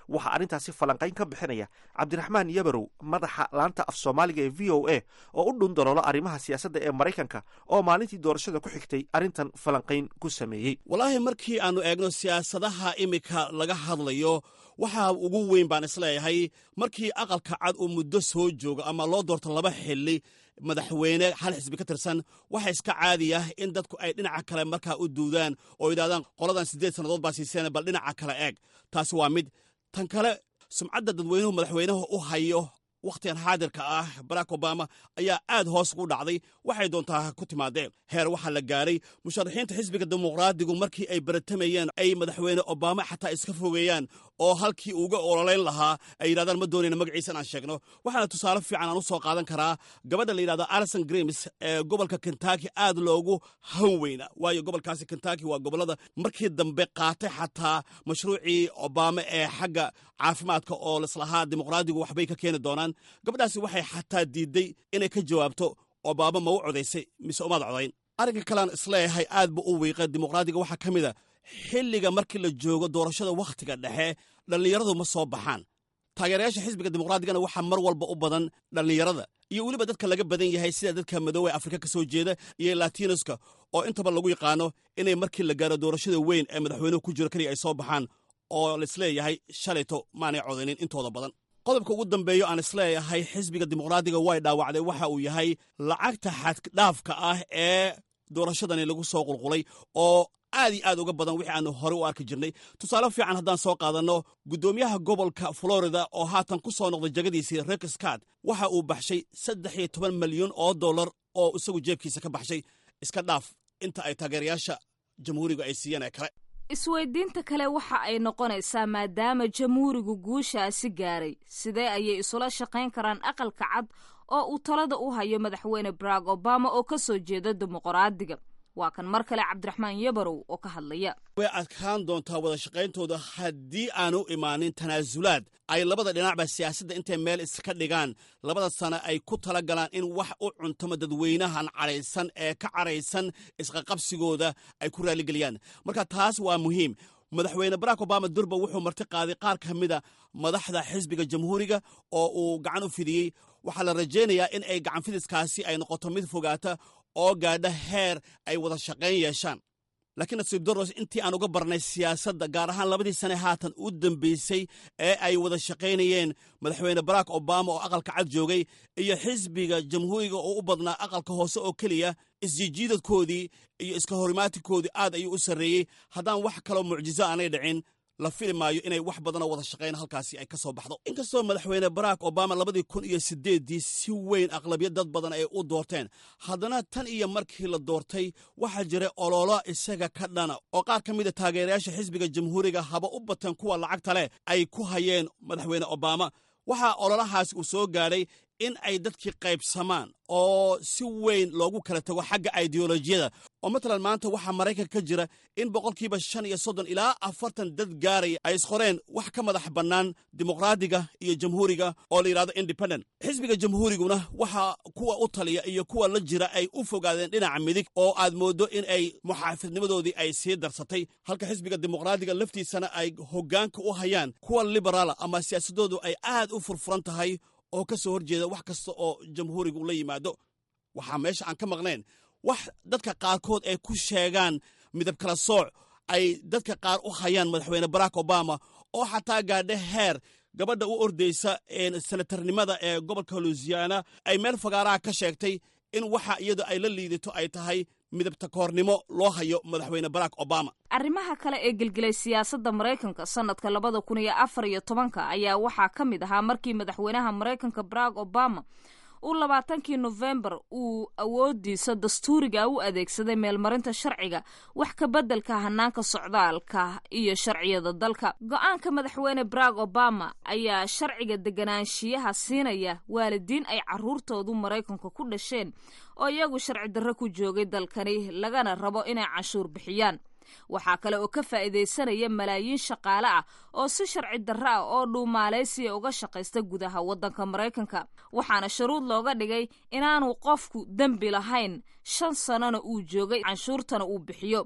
A: waxaa arrintaasi falanqayn ka bixinaya cabdiraxmaan yabarow madaxa laanta af soomaaliga ee v o a oo u dhun daloola arrimaha siyaasadda ee maraykanka oo maalintii doorashada ku xigtay arrintan falanqayn ku sameeyey
K: walaahi markii aannu eegno siyaasadaha iminka laga hadlayo waxaa ugu weyn baan isleeyahay markii aqalka cad uu muddo soo joogo ama loo doorto laba xili madaxweyne hal xisbi ka tirsan waxa iska caadi ah in dadku ay dhinaca kale markaa u duudaan oo yidhahdaan qoladan siddeed sannadood baa siiseen bal dhinaca kale eeg taasi waa mid tan kale sumcadda dadweynuhu madaxweynaha u hayo wakhtigan xaadirka ah barack obama ayaa aad hoos ugu dhacday waxay doontaa ku timaadeen heer waxaa la gaaray musharaxiinta xisbiga dimuqraadigu markii ay baratamayeen ay madaxweyne obama xataa iska fogeeyaan oo halkii uga ololayn lahaa ay yidhahdaan ma doonayna magaciisa in aan sheegno waxaana tusaale fiican aan u soo qaadan karaa gabadha la yidhahdo alison grims ee gobolka kentucky aad loogu han weyna waayo gobolkaasi kentucky waa gobollada markii dambe qaatay xataa mashruucii obama ee xagga caafimaadka oo lislahaa dimuqraadigu waxbay ka keeni doonaan gabadhaasi waxay xataa diidday inay ka jawaabto obama ma u codaysay mise umaad codayn arrinka kalean isleeyahay aad bu u wiiqa dimuqraadiga waxaa ka mid a xilliga markii la joogo doorashada wakhtiga dhexe dhallinyaradu ma soo baxaan taageerayaasha xisbiga dimuqraadigana waxaa mar walba u badan dhallinyarada iyo weliba dadka laga badan yahay sida dadka madoowe afrika ka soo jeeda iyo latinoska oo intaba lagu yaqaano inay markii la gaaro doorashada weyn ee madaxweynuhu ku jiro keliya ay soo baxaan oo laisleeyahay shalayto maanay codaynin intooda badan qodobka ugu dambeeyo aan isleeyahay xisbiga dimuqraadiga way dhaawacday waxa uu yahay lacagta xaddhaafka ah ee doorashadani lagu soo qulqulay oo aad iyo aad uga badan wixii aanu horey u arki jirnay tusaale fiican haddaan soo qaadanno guddoomiyaha gobolka florida oo haatan ku soo noqday jagadiisii rick scott waxa uu baxshay saddex iyo toban malyan oo dollar oo isagu jeebkiisa ka baxshay iska dhaaf inta ay taageerayaasha jamhuuriga ay siiyeen ee kale
E: isweydiinta kale waxa ay noqonaysaa maadaama jamhuurigu guushaasi gaaray sidee ayay isula shaqayn karaan aqalka cad oo uu talada u hayo madaxweyne barack obama oo ka soo jeeda dimuqraadiga waa kan mar kale cabdiraxmaan yabarow oo ka hadlaya
K: way adkaan doontaa wada shaqayntooda haddii aanu imaanin tanaasulaad ay labada dhinacba siyaasadda intay meel iska dhigaan labada sane ay ku tala galaan in wax u cuntamo dadweynahan cadhaysan ee ka cadhaysan isqaqabsigooda ay ku raaligeliyaan marka taas waa muhiim madaxweyne barack obama durba wuxuu marti qaaday qaar ka mida madaxda xisbiga jamhuuriga oo uu gacan u fidiyey waxaa la rajaynayaa in ay gacan fidiskaasi ay noqoto mid fogaata oo gaadha heer ay wada shaqayn yeeshaan laakiin nasiib daros intii aan uga barnay siyaasadda gaar ahaan labadii sane haatan u dambaysay ee ay wada shaqaynayeen madaxweyne barack obama oo aqalka cad joogay iyo xisbiga jamhuuriga oo u badnaa aqalka hoose oo keliya isjijiidadkoodii iyo iska horimaatikoodii aad ayuu u sarreeyey haddaan wax kaloo mucjizo aanay dhicin la fili maayo inay wax badanoo wada shaqayn halkaasi ay ka soo baxdo inkastoo madaxweyne barack obama labadii kun iyo sideeddii si weyn aqlabiyad dad badan ay u doorteen haddana tan iyo markii la doortay waxaa jiray ololo isaga ka dhana oo qaar ka mida taageerayaasha xisbiga jamhuuriga haba u bateen kuwa lacagta leh ay ku hayeen madaxweyne obama waxaa ololahaasi uu soo gaadhay in ay dadkii qaybsamaan oo si weyn loogu kala tago xagga ideolojiyada oo matalan maanta waxaa maraykanka ka jira in boqolkiiba shan iyo soddon ilaa afartan dad gaaraya ay isqoreen wax ka madax bannaan dimuqraadiga iyo jamhuuriga oo la yidhahdo independent xisbiga jamhuuriguna waxaa kuwa u taliya iyo kuwa la jira ay u fogaadeen dhinaca midig oo aad mooddo in ay muxaafidnimadoodii ay sii darsatay halka xisbiga dimuqraadiga laftiisana ay hoggaanka u hayaan kuwa liberaala ama siyaasadoodu ay aad u furfuran tahay oo ka soo horjeeda wax kasta oo jamhuurigu la yimaado waxaa meesha aan ka maqnayn wax dadka qaarkood ay ku sheegaan midab kala sooc ay dadka qaar u hayaan madaxweyne barack obama oo xataa gaadha heer gabadha u ordaysa senatarnimada ee gobolka luisiana ay meel fagaaraha ka sheegtay in waxa iyada ay la liidato ay tahay midabta koornimo loo hayo madaxweyne barack obama
E: arrimaha kale ee gelgelay siyaasadda maraykanka sanadka labada kun iyo afar iyo tobanka ayaa waxaa ka mid ahaa markii madaxweynaha maraykanka barack obama uu labaatankii nofembar uu awoodiisa dastuuriga u adeegsaday meelmarinta sharciga wax ka beddelka hanaanka socdaalka iyo sharciyada dalka go-aanka madaxweyne barack obama ayaa sharciga deganaanshiyaha siinaya waalidiin ay caruurtoodu maraykanka ku dhasheen oo iyagu sharci darro ku joogay dalkani lagana rabo inay canshuur bixiyaan waxaa kale oo ka faa'iidaysanaya malaayiin shaqaale ah oo si sharci darro ah oo dhuumaaleysiya uga shaqaysta gudaha waddanka maraykanka waxaana shuruud looga dhigay inaanu qofku dembi lahayn shan sannona uu joogay canshuurtana uu bixiyo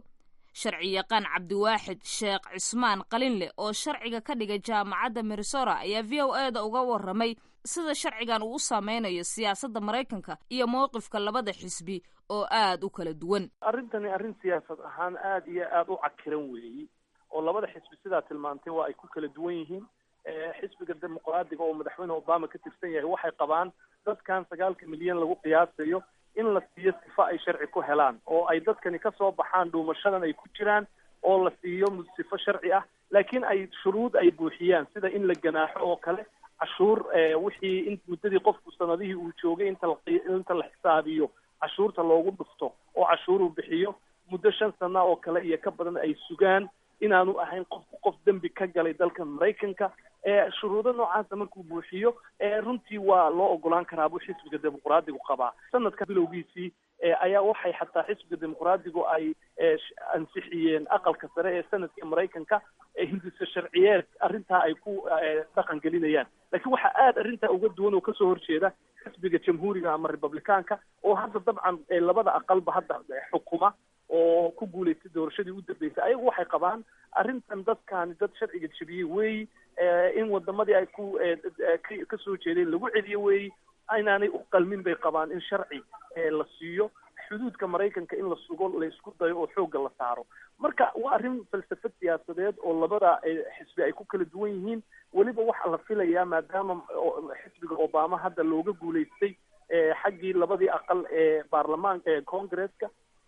E: sharci yaqaan cabdiwaaxid sheekh cismaan qalinleh oo sharciga ka dhigay jaamacadda minnesota ayaa v o e da uga waramay sida sharcigan uu u saameynayo siyaasadda maraykanka iyo mowqifka labada xisbi oo aad u kala duwan
L: arrintani arrin siyaasad ahaan aad iyo aad u cakiran weeyi oo labada xisbi sidaa tilmaantay waa ay ku kala duwan yihiin xisbiga dimuqraadiga oo madaxweyne obama ka tirsan yahay waxay qabaan dadkan sagaalka milyan lagu qiyaasayo in la siiyo sifo ay sharci ku helaan oo ay dadkani kasoo baxaan dhuumashadan ay ku jiraan oo la siiyo sifo sharci ah laakiin ay shuruud ay buuxiyaan sida in la ganaaxo oo kale cashuur wixii in muddadii qofku sanadihii uu joogay inta la inta la xisaabiyo cashuurta loogu dhufto oo cashuur uu bixiyo muddo shan sana oo kale iyo ka badan ay sugaan inaanu ahayn qofku qof dembi ka galay dalka maraykanka shuruudo noocaasa markuu buuxiyo runtii waa loo ogolaan karaa buu xisbiga dimuqraadigu qabaa sanadka bilowgiisii ayaa waxay xataa xisbiga dimuqraadigu ay ansixiyeen aqalka sare ee sanadka maraykanka hindisa sharciyeed arrintaa ay ku dhaqan gelinayaan laakiin waxaa aada arrintaa uga duwan oo kasoo horjeeda xisbiga jamhuuriga ama republicaanka oo hadda dabcan labada aqalba hadda xukuma oo ku guulaystay doorashadii u dambeysay ayagu waxay qabaan arrintan dadkani dad sharciga jebiyey weeyi in wadamadii ay ku kasoo jeedeen lagu celiyo weeyi inaanay u qalmin bay qabaan in sharci la siiyo xuduudka maraykanka in la sugo la isku dayo oo xoogga la saaro marka waa arrin falsafad siyaasadeed oo labada xisbi ay ku kala duwan yihiin weliba waxaa la filayaa maadaama xisbiga obama hadda looga guulaystay xaggii labadii aqal ee baarlamaanka ee congresska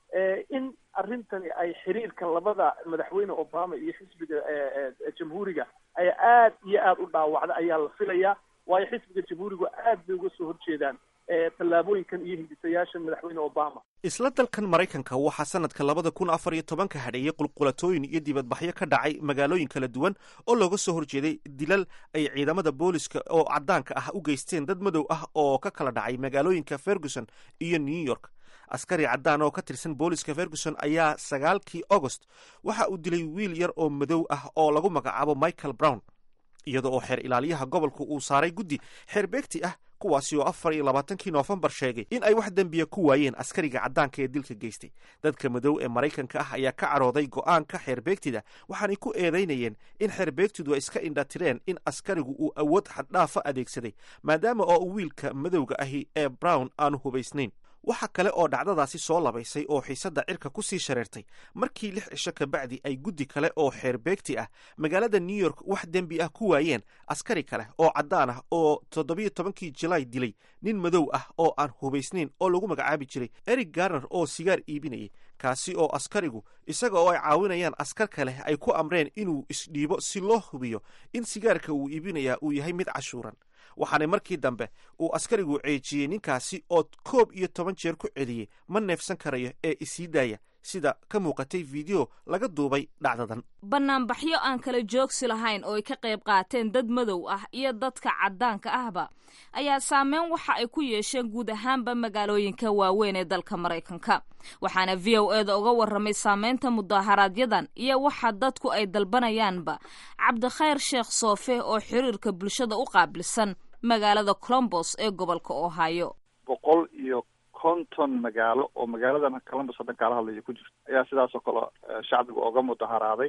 L: in arrintani ay xiriirka labada madaxweyne obama iyo xisbiga jamhuuriga ay aad iyo aad u dhaawacda ayaa la filayaa waayo xisbiga jamhuurigu aad bay uga soo horjeedaan tallaabooyinkan iyo hindisayaasha madaxweyne obama
A: isla dalkan maraykanka waxaa sanadka labada kun afar iyo tobanka hadheeyey qulqulatooyin iyo dibadbaxyo ka dhacay magaalooyin kala duwan oo looga soo horjeeday dilal ay ciidamada booliska oo caddaanka ah u geysteen dad madow ah oo ka kala dhacay magaalooyinka ferguson iyo new york askari caddaan oo ka tirsan booliska ferguson ayaa sagaalkii agost waxa uu dilay wiil yar oo madow ah oo lagu magacaabo michael brown iyada oo xeer ilaaliyaha gobolka uu saaray guddi xeer beegti ah kuwaasi oo afar iyo labaatankii noofembar sheegay in ay wax dembiya ku waayeen askariga caddaanka ee dilka geystay dadka madow ee maraykanka ah ayaa ka carooday go-aanka xeerbeegtida waxaanay ku eedaynayeen in xeerbeegtidu ay iska indhatireen in askarigu uu awood xaddhaafa adeegsaday maadaama oo wiilka madowga ahi ee brown aanu hubaysnayn waxa kale oo dhacdadaasi soo labaysay oo xiisadda cirka ku sii shareertay markii lix cisho kabacdi ay guddi kale oo xeerbeegti ah magaalada new york wax dembi ah ku waayeen askari kale oo caddaan ah oo toddobiyo tobankii julaay dilay nin madow ah oo aan hubaysnayn oo lagu magacaabi jiray eric garner oo sigaar iibinayay kaasi oo askarigu isaga oo ay caawinayaan askar kale ay ku amreen inuu isdhiibo si loo hubiyo in sigaarka uu iibinayaa uu yahay mid cashuuran waxaana markii dambe uu askarigu ceejiyey ninkaasi oo koob iyo toban jeer ku celiyey ma neefsan karayo ee isii daaya sida ka muuqatay video laga duubay dhacdadan
E: banaanbaxyo aan kala joogsi lahayn oo ay ka qayb qaateen dad madow ah iyo dadka caddaanka ahba ayaa saameyn waxa ay ku yeesheen guud ahaanba magaalooyinka waaweyn ee dalka maraykanka waxaana v o e da uga warramay saameynta mudaaharaaadyadan iyo waxa dadku ay dalbanayaanba cabdikhayr sheekh soofe oo xiriirka bulshada u qaabilsan magaalada colombos ee gobolka ohio
M: boqol iyo konton magaalo oo magaaladan columbus haddan kaala hadlaya ku jirto ayaa sidaas oo kale shacbiga oga mudaharaaday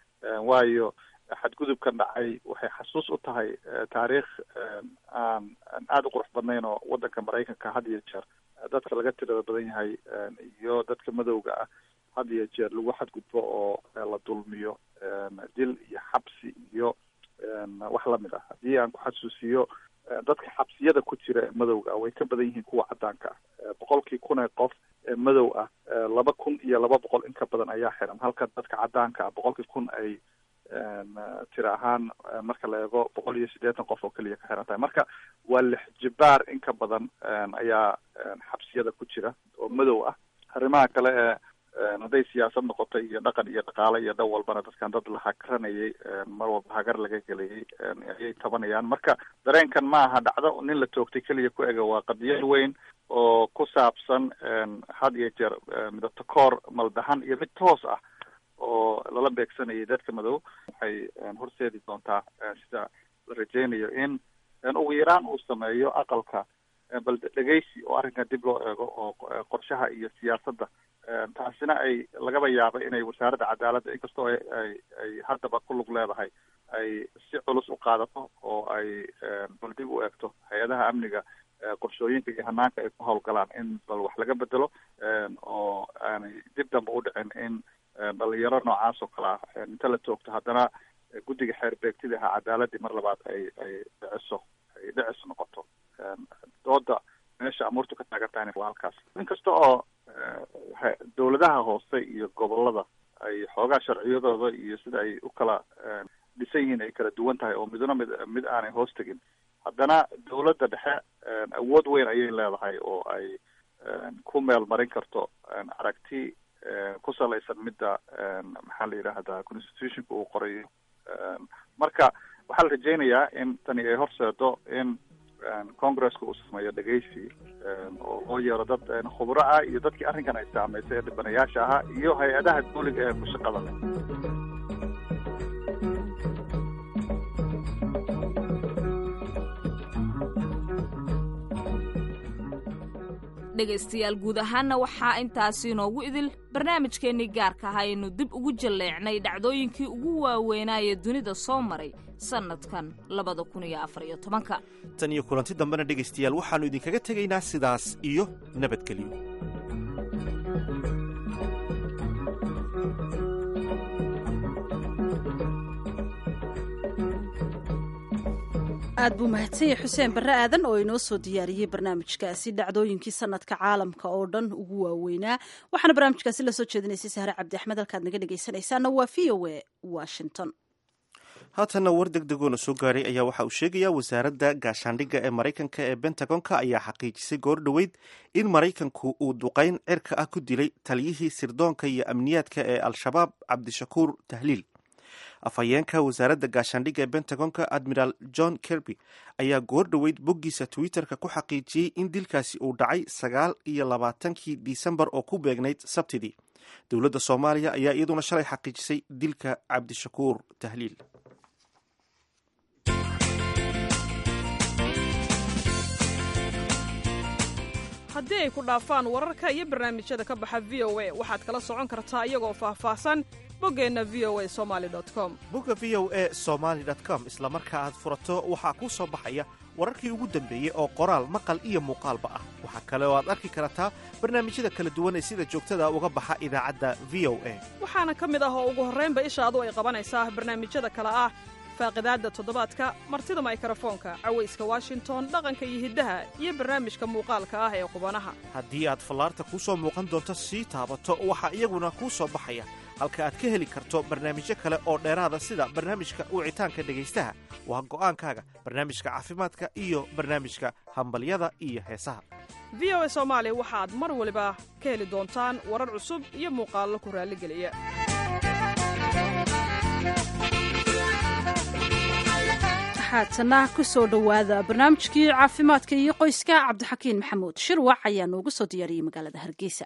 M: waayo xadgudubkan dhacay waxay xasuus u tahay taariikh aan aan aada u qurux badnayn oo waddanka maraykanka had iyo jeer dadka laga tirada badan yahay iyo dadka madowga ah had iyo jeer lagu xadgudbo oo la dulmiyo dil iyo xabsi iyo wax lamid ah haddii aan ku xasuusiyo dadka xabsiyada ku jira ee madowga ah way ka badan yihiin kuwa caddaanka ah boqolkii kun ee qof ee madow ah laba kun iyo laba boqol in ka badan ayaa xiran halka dadka caddaanka ah boqolkii kun ay tira ahaan marka la eego boqol iyo siddeetan qof oo keliya ka xiran tahay marka waa lix jibaar in ka badan ayaa xabsiyada ku jira oo madow ah arrimaha kale ee hadday siyaasad noqoto iyo dhaqan iyo dhaqaale iyo dhan walbana dadkan dad la hakaranayay mar walba hagar laga gelayay ayay tabanayaan marka dareenkan ma aha dhacdo nin la toogtay keliya ku ega waa qadiyad weyn oo ku saabsan had iyo jeer midabto koor maldahan iyo mid toos ah oo lala beegsanayay dadka madow waxay horseedi doontaa sida la rajeynayo in ugu yaraan uu sameeyo aqalka bal dhegeysi oo arrinkan dib loo eego oo qorshaha iyo siyaasadda taasina ay lagaba yaaba inay wasaaradda cadaaladda inkastoo ay ay ay haddaba ku lug leedahay ay si culus u qaadato oo ay dib u eegto hay-adaha amniga qorshooyinka iyo hanaanka ay ku howlgalaan in bal wax laga bedelo oo aanay dib dambe u dhicin in dhalinyaro noocaas oo kale ah inta la toogto haddana guddiga xeer beegtida ahaa cadaaladii mar labaad ay ay dhiciso ay dhicis noqoto dooda meesha amuurtu ka taagan tahayna waa halkaas inkasta oo dowladaha hoose iyo gobolada ay xoogaa sharciyadooda iyo sida ay u kala dhisan yihiin ay kala duwan tahay oo midna mid mid aanay hoos tegin haddana dowladda dhexe awood weyn ayay leedahay oo ay ku meel marin karto aragti ku salaysan midda maxaa la yidhaahdaa constitutionka uu qorayo marka waxaa la rajeynayaa in tani ay horseedo in congresska uu sameeyo dhegeysi oo loo yeero dad khubro ah iyo dadkii arrinkan ay saameysay ee dhibanayaasha ahaa iyo hay-adaha dawliga ee ku shaqada leh
E: dhegaystayaal guud ahaanna waxaa intaasi inoogu idil barnaamijkeennii gaarka ah aynu dib ugu jalleecnay dhacdooyinkii ugu waaweynaaye dunida soo maray sannadkan labada kun iyo afar iyo tobanka
A: tan iyo kulanti dambena dhegaystayaal waxaannu idinkaga tegaynaa sidaas iyo nabadgelyo
B: aad buu mahadsanyay xuseen barre aadan oo inoo soo diyaariyey barnaamijkaasi dhacdooyinkii sanadka caalamka oo dhan ugu waaweynaa waxaana barnaamijkaasi la soo jeedinaysay sahre cabdi axmed halkaad naga dhegaysanaysaana waa v o a washington
A: haatanna war deg degoona soo gaaray ayaa waxa uu sheegayaa wasaaradda gaashaandhigga ee maraykanka ee bentagonka ayaa xaqiijisay goor dhoweyd in maraykanku uu duqayn cirka ah ku dilay taliyihii sirdoonka iyo amniyaadka ee al-shabaab cabdishakuur tahliil afhayeenka wasaaradda gaashaandhigga ee bentagonka admiral john kerby ayaa goor dhoweyd boggiisa twitter-ka ku xaqiijiyey in dilkaasi uu dhacay sagaal iyo labaatankii disembar oo ku beegnayd sabtidii dowladda soomaaliya ayaa iyaduna shalay xaqiijisay dilka cabdishakuur tahliil
N: haddii ay ku dhaafaan wararka iyo barnaamijyada ka baxa v o a waxaad kala socon kartaa iyagoo faahfaahsan boggeenna v o a somali com
A: bogga v o a somaali com isla marka aad furato waxaa kuu soo baxaya wararkii ugu dambeeyey oo qoraal maqal iyo muuqaalba ah waxaa kale oo aad arki kartaa barnaamijyada kala duwan ee sida joogtada uga baxa idaacadda v o a
N: waxaana ka mid ah oo ugu horraynba ishaadu ay qabanaysaa barnaamijyada kale ah faaqidaadda toddobaadka martida maykrofoonka cawayska washington dhaqanka iyo hiddaha iyo barnaamijka muuqaalka ah ee qubanaha
A: haddii aad fallaarta kuu soo muuqan doonto sii taabato waxaa iyaguna kuu soo baxaya halka aad ka heli karto barnaamijyo kale oo dheeraada sida barnaamijka wicitaanka dhegaystaha waa go'aankaaga barnaamijka caafimaadka iyo barnaamijka hambalyada iyo heesaha
N: v o a soomaali waxaad mar waliba ka heli doontaan warar cusub iyo muuqaallo ku raalligeliya
B: haatana ku soo dhowaada barnaamijkii caafimaadka iyo qoyska cabdixakiin maxamuud shirwac ayaa noogu soo diyaariyey magaalada hargeysa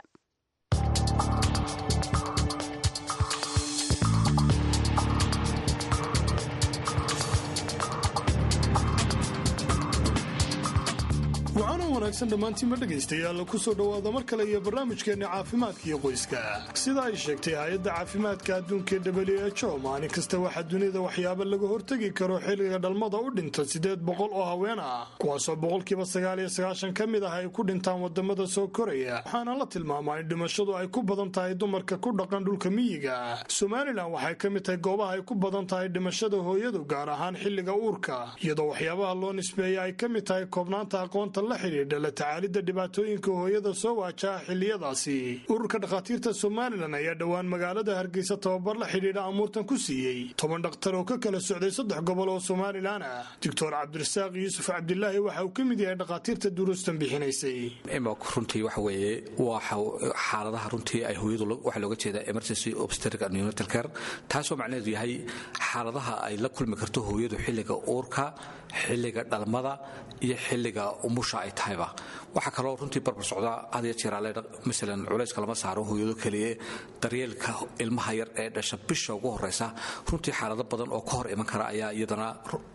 O: waxaana wanaagsan dhammaantiinba dhegaystayaal ku soo dhowaada mar kale iyo barnaamijkeenna caafimaadka iyo qoyska sida ay sheegtay hay-adda caafimaadka adduunka w h o maalin kasta waxaa dunida waxyaaba laga hortegi karo xilliga dhalmada u dhinta siddeed boqol oo haween ah kuwaasoo boqolkiiba sagaal iyo sagaashan ka mid ah ay ku dhintaan wadamada soo koraya waxaana la tilmaamaa in dhimashadu ay ku badan tahay dumarka ku dhaqan dhulka miyiga somalilan waxay ka mid tahay goobaha ay ku badan tahay dhimashada hooyadu gaar ahaan xilliga uurka iyadoo waxyaabaha loo nisbeeya ay ka mid tahay koobnaanta aqoonta la xidhiidha la tacaalidda dhibaatooyinka hooyada soo waajaha xilliyadaasi ururka dhakhaatiirta somalilan ayaa dhowaan magaalada hargeysa tababar la xidhiidha amuurtan ku siiyey toban dhakhtar oo ka kala socday saddex gobol oo somalilan ah doctor cabdirasaaq yuusuf cabdilaahi waxa uu ka mid yahay dhakhaatiirta duruustan bixinaysay
P: runtii waxa weeye waxa xaaladaha runtii ay hooyadu waxaa looga jeedaa emergency obstetric and neonatal care taasoo macnaheedu yahay xaaladaha ay la kulmi karto hooyadu xilliga uurka xilliga dhalmada iyo xilliga umusha umusha ay tahayba waxaa kaloo runtii barbar socdaa had iyo jeer aleedha masalan culayska lama saaro hooyado keliye daryeelka ilmaha yar ee dhasha bisha ugu horeysa runtii xaalado badan oo ka hor iman kara ayaa iyadana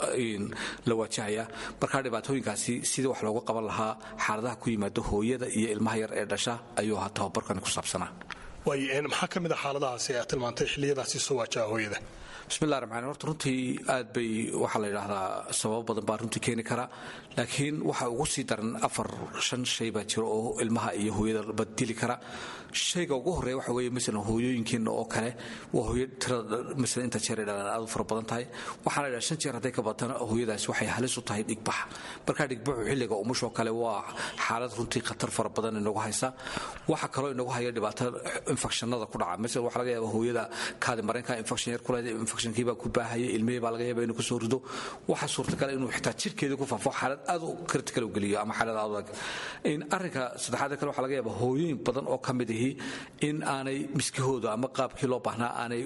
P: la waajahaya markaa dhibaatooyinkaasi sidii wax looga qaban lahaa xaaladaha ku yimaado hooyada iyo ilmaha yar ee dhasha ayuu ahaa tababarkani ku saabsanaa
O: waay maxaa ka mid a xaaladahaasi aad tilmaantay xilliyadaasi soo waajaha hooyada
P: bismillahi raxmaan horta runtii aad bay waxaa la yidhaahdaa sababo badan baa runtii keeni kara laakiin waxa ugu sii daran afar shan shay baa jira oo ilmaha iyo hooyada badili kara shayga ugu horreeya waxa weeye masalan hooyooyinkeena oo kale waa hooyo tirada masalan inta jeer ay dhalaan aad u fara badan tahay waxaa la yidhaha shan jeer hadday ka badana hooyadaasi waxay halis u tahay dhigbax markaa dhigbaxu xilliga umushoo kale waa xaalad runtii khatar fara badan inagu haysa waxa kaloo inagu haya dhibaato infekshanada ku dhaca masalan waxaa laga yaaba hooyada kaadi mareenka infekshan yar ku leedahay infekshankii baa ku baahaya ilmihii baa laga yaaba inuu kusoo rido waxaa suurtagal inuu xitaa jirkeeda ku faafo xaalad aad u critical u geliyo ama xaalad aad u adag arrinka saddexaad kale waxaa laga yaaba hooyooyin badan oo ka mid ihi in aanay miskahooda ama qaabkii loo baahnaa aanay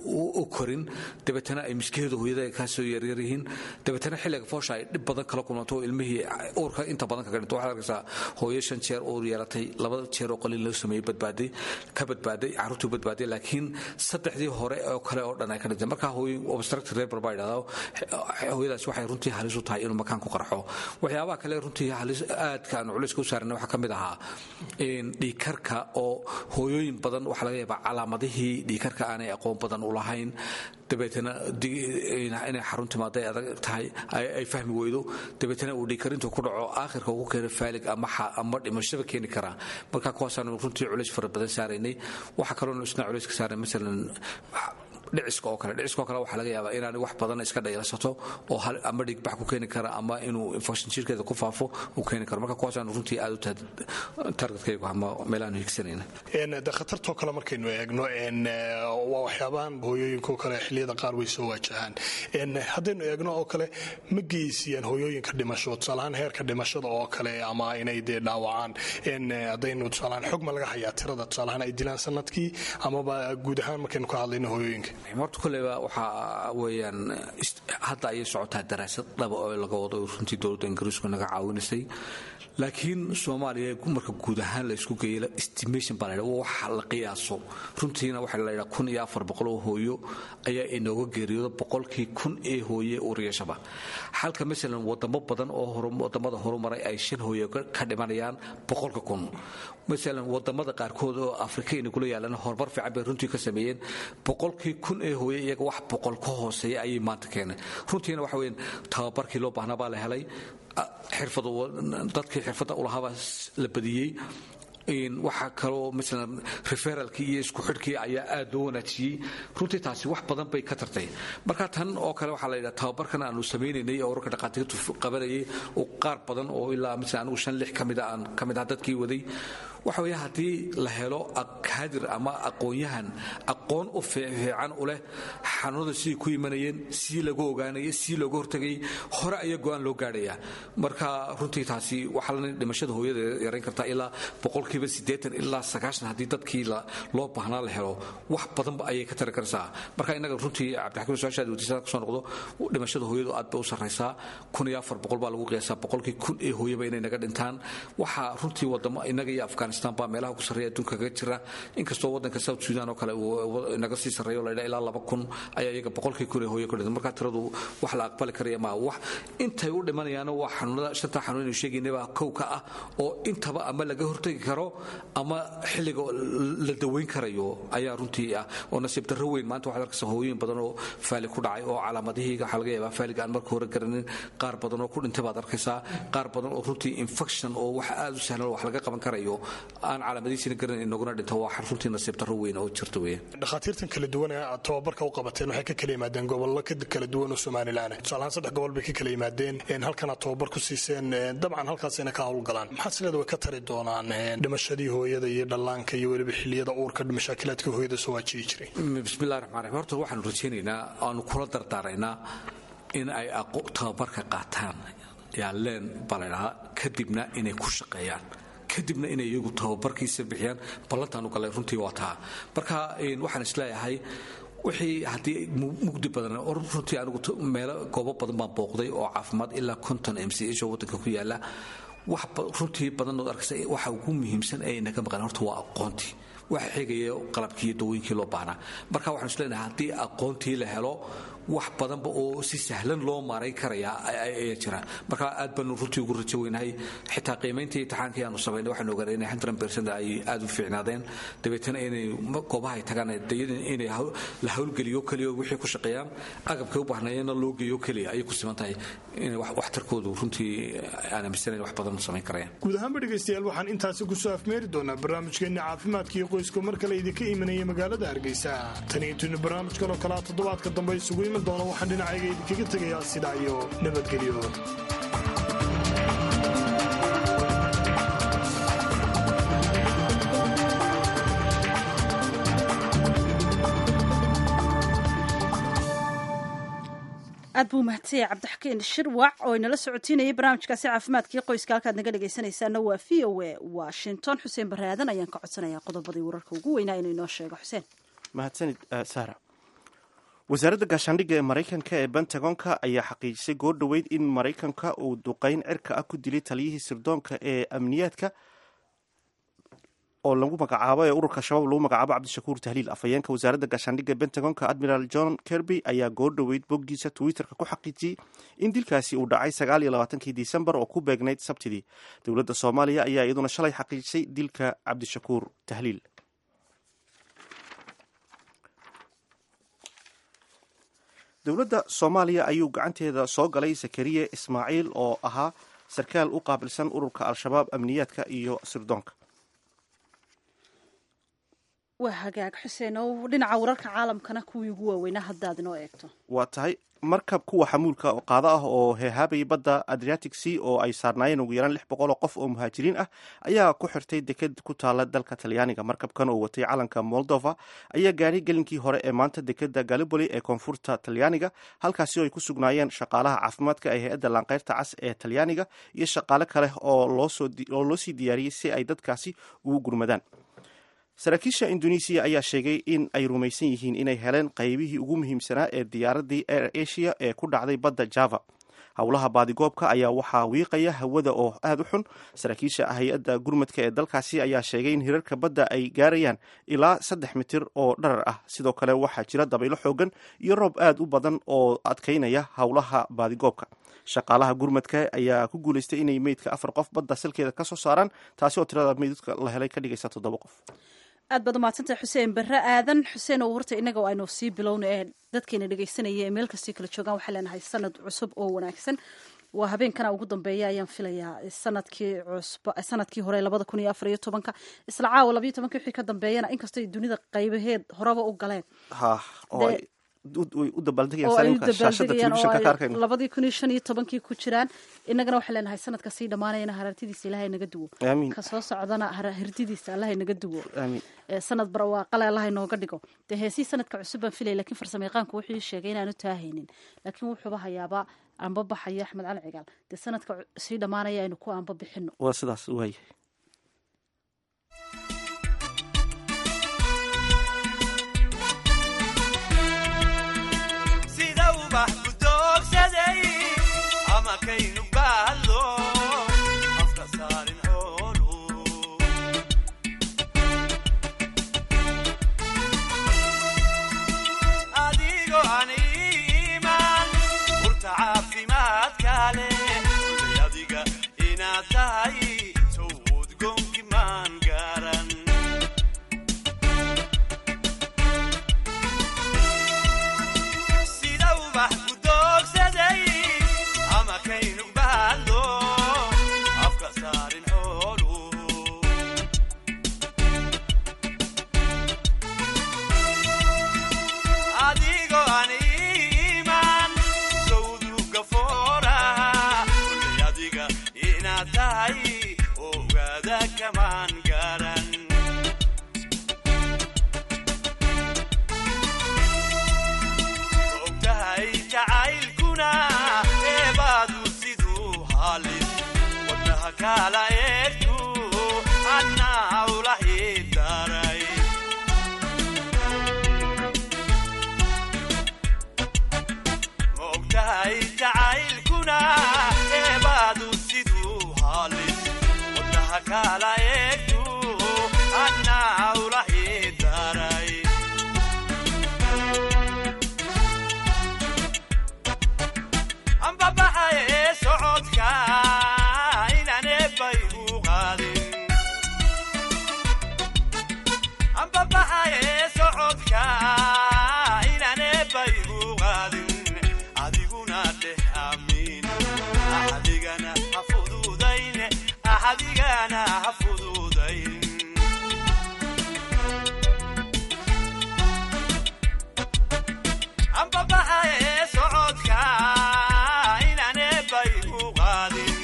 P: u korin dabeetana ay miskahooda hooyada kaasoo yaryar yihiin dabeetana xilliga foosha ay dhib badan kala kulmato ilmihii uurka inta badan kaga dhinto waxaad arkaysaa hooyo shan jeer uur yeelatay laba jeer oo qalin loo sameeyey badbaaday ka badbaaday carruurtii badbaaday laakiin saddexdii hore oo kale oo dhan ay ka dhintay marka hooyo obstructive labor baa yidhahdaa hooyadaas waxay runtii halis u tahay inuu makaan ku qarxo waxyaabaha kale runtii halis aadka aan culayska u saarnay waxaa ka mid ahaa dhiikarka oo hooyooyin badan waxaa laga yaabaa calaamadihii dhiikarka aanay aqoon badan u lahayn dabeetana inay xarun timaado ay adag tahay ay fahmi weydo dabeetana uu dhiikarintu ku dhaco aakhirka ugu keena faalig ama dhimashaba keeni karaa marka kuwaasaanu runtii culays fara badan saaraynay waxaa kaloo isna culays ka saaray masalan dhiciska oo kale dhiciska oo kale waxaa laga yaabaa inaanay wax badan iska dhaylasato oo ama dhigbax ku keeni kara ama inuu infection jirkeeda ku faafo uu keeni karo marka kuwaasaanu runtii aad u targetkaygu ama meelaanu higsanayna
O: de khatartoo kale markaynu eegno waa waxyaabahan hooyooyinkao kale xilliyada qaar way soo waajahaan haddaynu eegno oo kale ma geysiyaan hooyooyinka dhimasho tusaalahaan heerka dhimashada oo kale ama inay dee dhaawacaan haddaynu tusaalahaan xog ma laga hayaa tirada tusaalahaan ay dilaan sanadkii amaba guud ahaan markaynu ka hadlayno hooyooyinka
P: horta koleyba waxaa weeyaan hadda ayay socotaa daraasad dhaba oo laga wado runtii dowladda ingiriisku naga caawinaysay laakiin soomaaliya marka guud ahaan la isku geeyo estimation baa la yidhaha wax la qiyaaso runtiina waxaa la yidhaha kun iyo afar boqol oo hooyo ayaa inooga geeriyooda boqolkii kun ee hooye uuriyashaba halka masalan wadamo badan oo wadamada horumaray ay shan hooye ka dhimanayaan boqolka kun masalan wadamada qaarkood oo afrika inagula yaalan horumar fiican bay runtii ka sameeyeen boqolkii kun ee hooye iyaga wax boqol ka hooseeya ayay maanta keeneen runtiina waxa weyan tababarkii loo baahnaa baa la helay dadkii xirfadda ulahaabaa la badiyey waxaa kaloo masalan referalkii iyo isku xidhkii ayaa aad loo wanaajiyey runtii taasi wax badan bay ka tartay marka tan oo kale waxaa la yidhaha tababarkan aanu samaynaynay oo wararka dhaqaatiirtu qabanayay oo qaar badan oo ilaa masalan anigu shan lix ka mid a aan ka mid ah dadkii waday waxa weeye haddii la helo kaadir ama aqoon-yahan aqoon u fiican u leh xanuunada sidii ku imanayeen sidii lagu ogaanayay sidii looga hortagayay hore ayaa go-aan loo gaadhaya marka runtii taasi waxaa la dhimashada hooyada yarayn kartaa ilaa boqolkiiba siddeetan ilaa sagaashan haddii dadkii loo baahnaa la helo wax badanba ayay ka tari karaysaa marka innaga runtii cabdixakiim su-aashaad weydiisada kusoo noqdo dhimashada hooyadu aad bay u sarraysaa kun iyo afar boqol baa lagu qiyaasaa boqolkii kun ee hooyaba inay naga dhintaan waxaa runtii wadamo innaga iyo afghanistan baa meelaha ku sarreeya adduunka kaga jira inkastoo waddanka south sudan oo kale uu naga sii sarreeyo la yidhaha ilaa laba kun ayaa iyaga boqolkii kun ee hooyo ka dhintan marka tiradu wax la aqbali karaya maa wax intay u dhimanayaana waa xanuunada shanta xanuun inuu sheegaynaba kow ka ah oo intaba ama laga hortagi karo ama xilliga la daweyn karayo ayaa runtii ah oo nasiib darro weyn maanta waxaad arkaysa hooyooyin badan oo faali ku dhacay oo calaamadihii waxaa laga yaabaa faaliga aan marka hore garanin qaar badan oo ku dhintay baad arkaysaa qaar badan oo runtii infection oo wax aad u sahlan wax laga qaban karayo aan calaamadihiisina garan inaguna dhinto waa runtii nasiib darro weyn oo jirta weeye
O: dhakhaatiirtan kala duwan ee aad tababarka u qabateen waxay ka kala yimaadeen gobollo kala duwan oo somalilan tusaalahaan saddex gobol bay ka kala yimaadeen halkan aad tababar ku siiseen dabcan halkaasina ka howlgalaan maxaad sileeda way ka tari doonaan dhimashadii hooyada iyo dhallaanka iyo weliba xilliyada uurka mashaakilaadka hooyada soo waajiyi jiray
P: bismillahi raxmaan raxiim horta waxaanu rajaynaynaa aanu kula dardaaraynaa in ay tababarka qaataan yaaleen baa la ydhahaa kadibna inay ku shaqeeyaan kadibna inay iyagu tababarkiisa bixiyaan ballantaanu galay runtii waa taa marka waxaan isleeyahay wixii haddii mugdi badan runtii anigu meelo goobo badan baan booqday oo caafimaad ilaa konton m c h oo waddanka ku yaala wax runtii badan ood arkaysa waxa ugu muhiimsan ee naga maqan horta waa aqoontii waxa xigaya qalabkii iyo dawooyinkii loo baahnaa marka waxaan is leenahay haddii aqoontii la helo wax badanba oo si sahlan loo maaray karaya ayaa jira marka aad baanu runtii ugu rajo weynahay xitaa qiimayntii imtixaankii aanu samaynay waxaanu ogaanay inay hundred percent ay aad u fiicnaadeen dabeetana inay goobaha ay tagaan inay la howlgeliyo keliya wixii ku shaqeeyaan agabkay u baahnayeena loo geeyo keliya ayay ku siman tahay inay waxtarkoodu runtii aan aaminsanayn wax badan samayn karayaan
O: guud ahaanba dhegaystayaal waxaan intaasi kusoo afmeeri doonaa barnaamijkeenna caafimaadka iyo qoyska mar kale idinka imanaya magaalada hargeysa tan iyo tuni barnaamijkan oo kalea toddobaadka dambe isugu iman doona waxaan dhinacayga idinkaga tegayaa sidaa iyo nabadgelyo
B: aad buu mahadsanyahay cabdixakiin shirwac oo inala socotiinayay barnaamijkaasi caafimaadkii qoyska halkaad naga dhegaysanaysaana waa v o a washington xuseen baraadan ayaan ka codsanayaa qodobadii wararka ugu weynaa inuu inoo sheego xuseen
A: mahadsanid sara wasaaradda gaashaandhigga ee maraykanka ee bentagonka ayaa xaqiijisay goor dhoweyd in maraykanka uu duqeyn cirka ah ku dilay taliyihii sirdoonka ee amniyaadka oo lagu magacaabo ee ururka shabaab lagu magacaabo cabdishakuur tahliil afhayeenka wasaaradda gaashaandhigga ee bentagonka admiral john kerby ayaa goor dhoweyd boggiisa twitterka ku xaqiijiyey in dilkaasi uu dhacay sagaal iyo labaatankii disembar oo ku beegnayd sabtidii dowladda soomaaliya ayaa iyaduna shalay xaqiijisay dilka cabdishakuur tahliil dowladda soomaaliya ayuu gacanteeda soo galay zakariya ismaaciil oo ahaa sarkaal u qaabilsan ururka al-shabaab amniyaadka iyo sirdoonka
B: waa hagaag xuseen oo dhinaca wararka caalamkana kuwii ugu waaweynaa haddaad inoo eegto
A: waa tahay markab kuwa xamuulka qaado ah oo heehaabayay badda adriatic sea oo ay saarnaayeen ugu yaraan lix boqol oo qof oo muhaajiriin ah ayaa ku xirtay deked ku taala dalka talyaaniga markabkan oo watay calanka moldova ayaa gaadhay gelinkii hore ee maanta dekeda galiboli ee koonfurta talyaaniga halkaasi oo ay ku sugnaayeen shaqaalaha caafimaadka ee hay-adda laanqeyrta cas ee talyaaniga iyo shaqaale kale oo loo sii diyaariyey si ay dadkaasi ugu gurmadaan saraakiisha indonesiya ayaa sheegay in ay rumaysan yihiin inay heleen qaybihii ugu muhiimsanaa ee diyaaradii air asia ee ku dhacday badda java howlaha baadigoobka ayaa waxaa wiiqaya hawada oo aada u xun saraakiisha hay-adda gurmadka ee dalkaasi ayaa sheegay in hirarka badda ay gaarayaan ilaa saddex mitir oo dharar ah sidoo kale waxaa jira dabaylo xoogan iyo roob aada u badan oo adkaynaya howlaha baadigoobka shaqaalaha gurmadka ayaa ku guuleystay inay meydka afar qof badda salkeeda ka soo saaraan taasi oo tirada meydadka la helay ka dhigaysa toddoba qof
B: aad baad umahadsantahay xuseen barre aadan xuseen oo horta innaga aynu sii bilowna ee dadkeena dhegaysanaya ee meel kastay kala joogaan waxaa leenahay sanad cusub oo wanaagsan waa habeenkana ugu dambeeya ayaan filayaa sanadkii cusb sanadkii hore labada kun iyo afar iyo tobanka isla caawa labayo tobanka wixii ka dambeeyana inkastoo dunida qaybaheed horeba u galeen
A: u dabaaldegayaan
B: labadii kun iyo shan iyo tobankii ku jiraan innagana waxaa leenahay sanadka sii dhammaanayana harartidiisa ilahay naga duwo ka soo socdana hirdidiisa allahay naga duwo sanad barwaaqale allahay nooga dhigo dee heesii sanadka cusub baan filaya lakiin farsamayaqaanku wuxuu sheegay inaanu taahaynin laakiin wuxuuba hayaaba aanba baxayo axmed cali cigaal dee sanadka sii dhammaanaya aynu ku aanba bixino
A: waa sidaas waaya
Q: jacaylkuna eebaadu siduu halis kala eegtu annaa ula idaray ambabaxaye socodka inaan eebbay u qaadin ambabaxaye socodka inaan eebbay u qaadin adiguna dheh amiin axadigana ha fududayn axadigana ha fududayn ambabaxaye socodka inaan eebbay u qaadin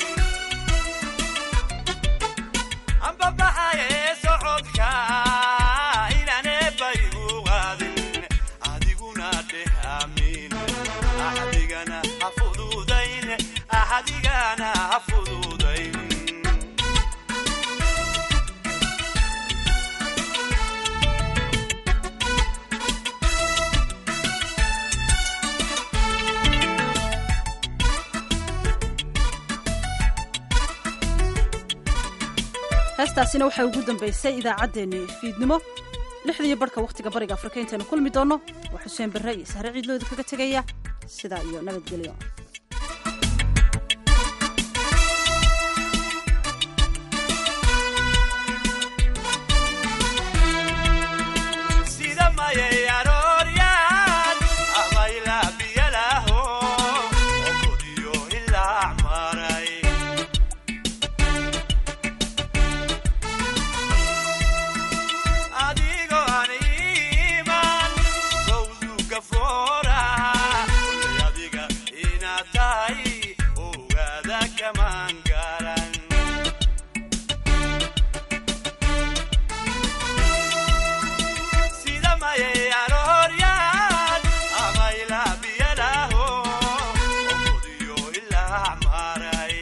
Q: ambabaxaye socodka inaan eebbay u qaadin adiguna dheh amiin axadigana ha fududayn axadigana ha fududayn
B: heestaasina waxay ugu dambaysay idaacaddeenni fiidnimo lixdii barhka wakhtiga bariga afrika intaynu kulmi doonno waa xuseen barre iyo sahre ciidlooda kaga tegaya sidaa iyo nabadgelyo
Q: sida mayay arooryaan amayla biyalaho okodiyo ilaa maray adigoo aan iiman gowdu gafoora kulay adiga inaad tahay ogaada kamaan garan sida mayay arooryaan amayla biyalaho okodiyo ilaa maray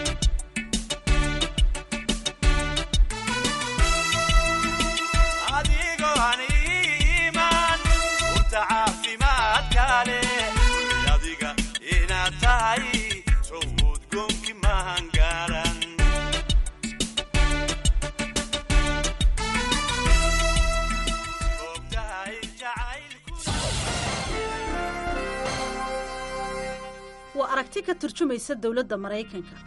Q: adigoo aan iiman urta caafimaadka leh kulay adiga inaad tahay sowd goonki mahan garan ogtahay jacaylku
B: waa aragti ka turjumaysa dowladda maraykanka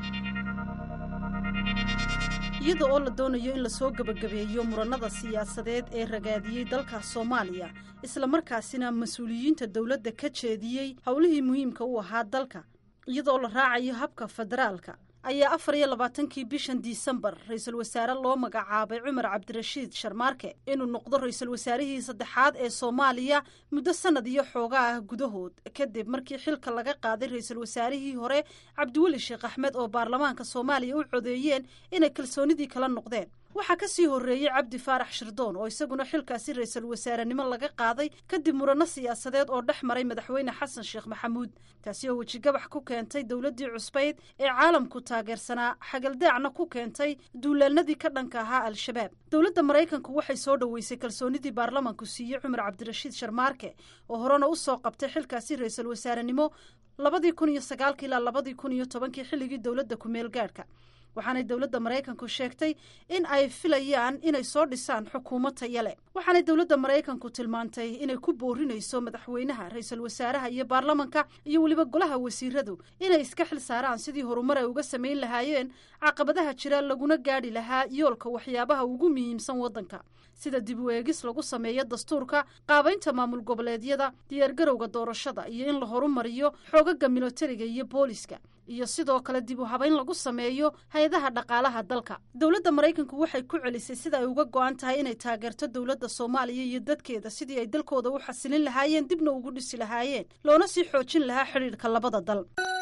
B: iyada oo la doonayo in lasoo gebagabeeyo murannada siyaasadeed ee ragaadiyey dalka soomaaliya islamarkaasina mas-uuliyiinta dowladda ka jeediyey howlihii muhiimka u ahaa dalka iyadaoo la raacayo habka federaalka ayaa afar iyo labaatankii bishan disembar ra-iisul wasaare loo magacaabay cumar cabdirashiid sharmaarke inuu noqdo ra-iisul wasaarihii saddexaad ee soomaaliya muddo sannad iyo xooga ah gudahood kadib markii xilka laga qaaday ra-iisul wasaarihii hore cabdiweli sheekh axmed oo baarlamaanka soomaaliya u codeeyeen inay kalsoonidii kala noqdeen waxaa ka sii horreeyey cabdi faarax shirdoon oo isaguna xilkaasi ra-iisul wasaarenimo laga qaaday kadib muranno siyaasadeed oo dhex maray madaxweyne xasan sheekh maxamuud taasi oo wejigabax ku keentay dowladdii cusbayd ee caalamku taageersanaa xagaldaacna ku keentay duulaanadii ka dhanka ahaa al-shabaab dowladda maraykanku waxay soo dhoweysay kalsoonidii baarlamanku siiyey cumar cabdirashiid sharmaarke oo horena u soo qabtay xilkaasi ra-iisul wasaarenimo labadii kun iyo sagaalki ilaa labadii kun iyo tobankii xilligii dowladda ku-meel gaadhka waxaanay dowladda maraykanku sheegtay in ay filayaan inay soo dhisaan xukuumad taya leh waxaanay dowladda maraykanku tilmaantay inay ku boorinayso madaxweynaha ra-iisul wasaaraha iyo baarlamanka iyo weliba golaha wasiiradu inay iska xil saaraan sidii horumar ay uga samayn lahaayeen caqabadaha jira laguna gaadhi lahaa yoolka waxyaabaha ugu muhiimsan waddanka sida dib u eegis lagu sameeyo dastuurka qaabaynta maamul goboleedyada diyaargarowga doorashada iyo in la horumariyo xoogaga militariga iyo booliska iyo sidoo kale dib u habayn lagu sameeyo hay-adaha dhaqaalaha dalka dowladda maraykanku waxay ku celisay sida ay uga go-an tahay inay taageerto dowladda soomaaliya iyo dadkeeda sidii ay dalkooda u xasilin lahaayeen dibna ugu dhisi lahaayeen loona sii xoojin lahaa xidhiidhka labada dal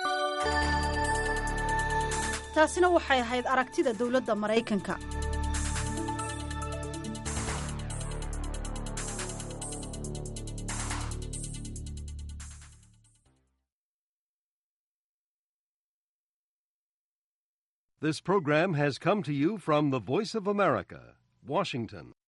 B: taasina waxay ahayd aragtida dowladda maraykanka
R: This program has come to you from the Voice of America, Washington.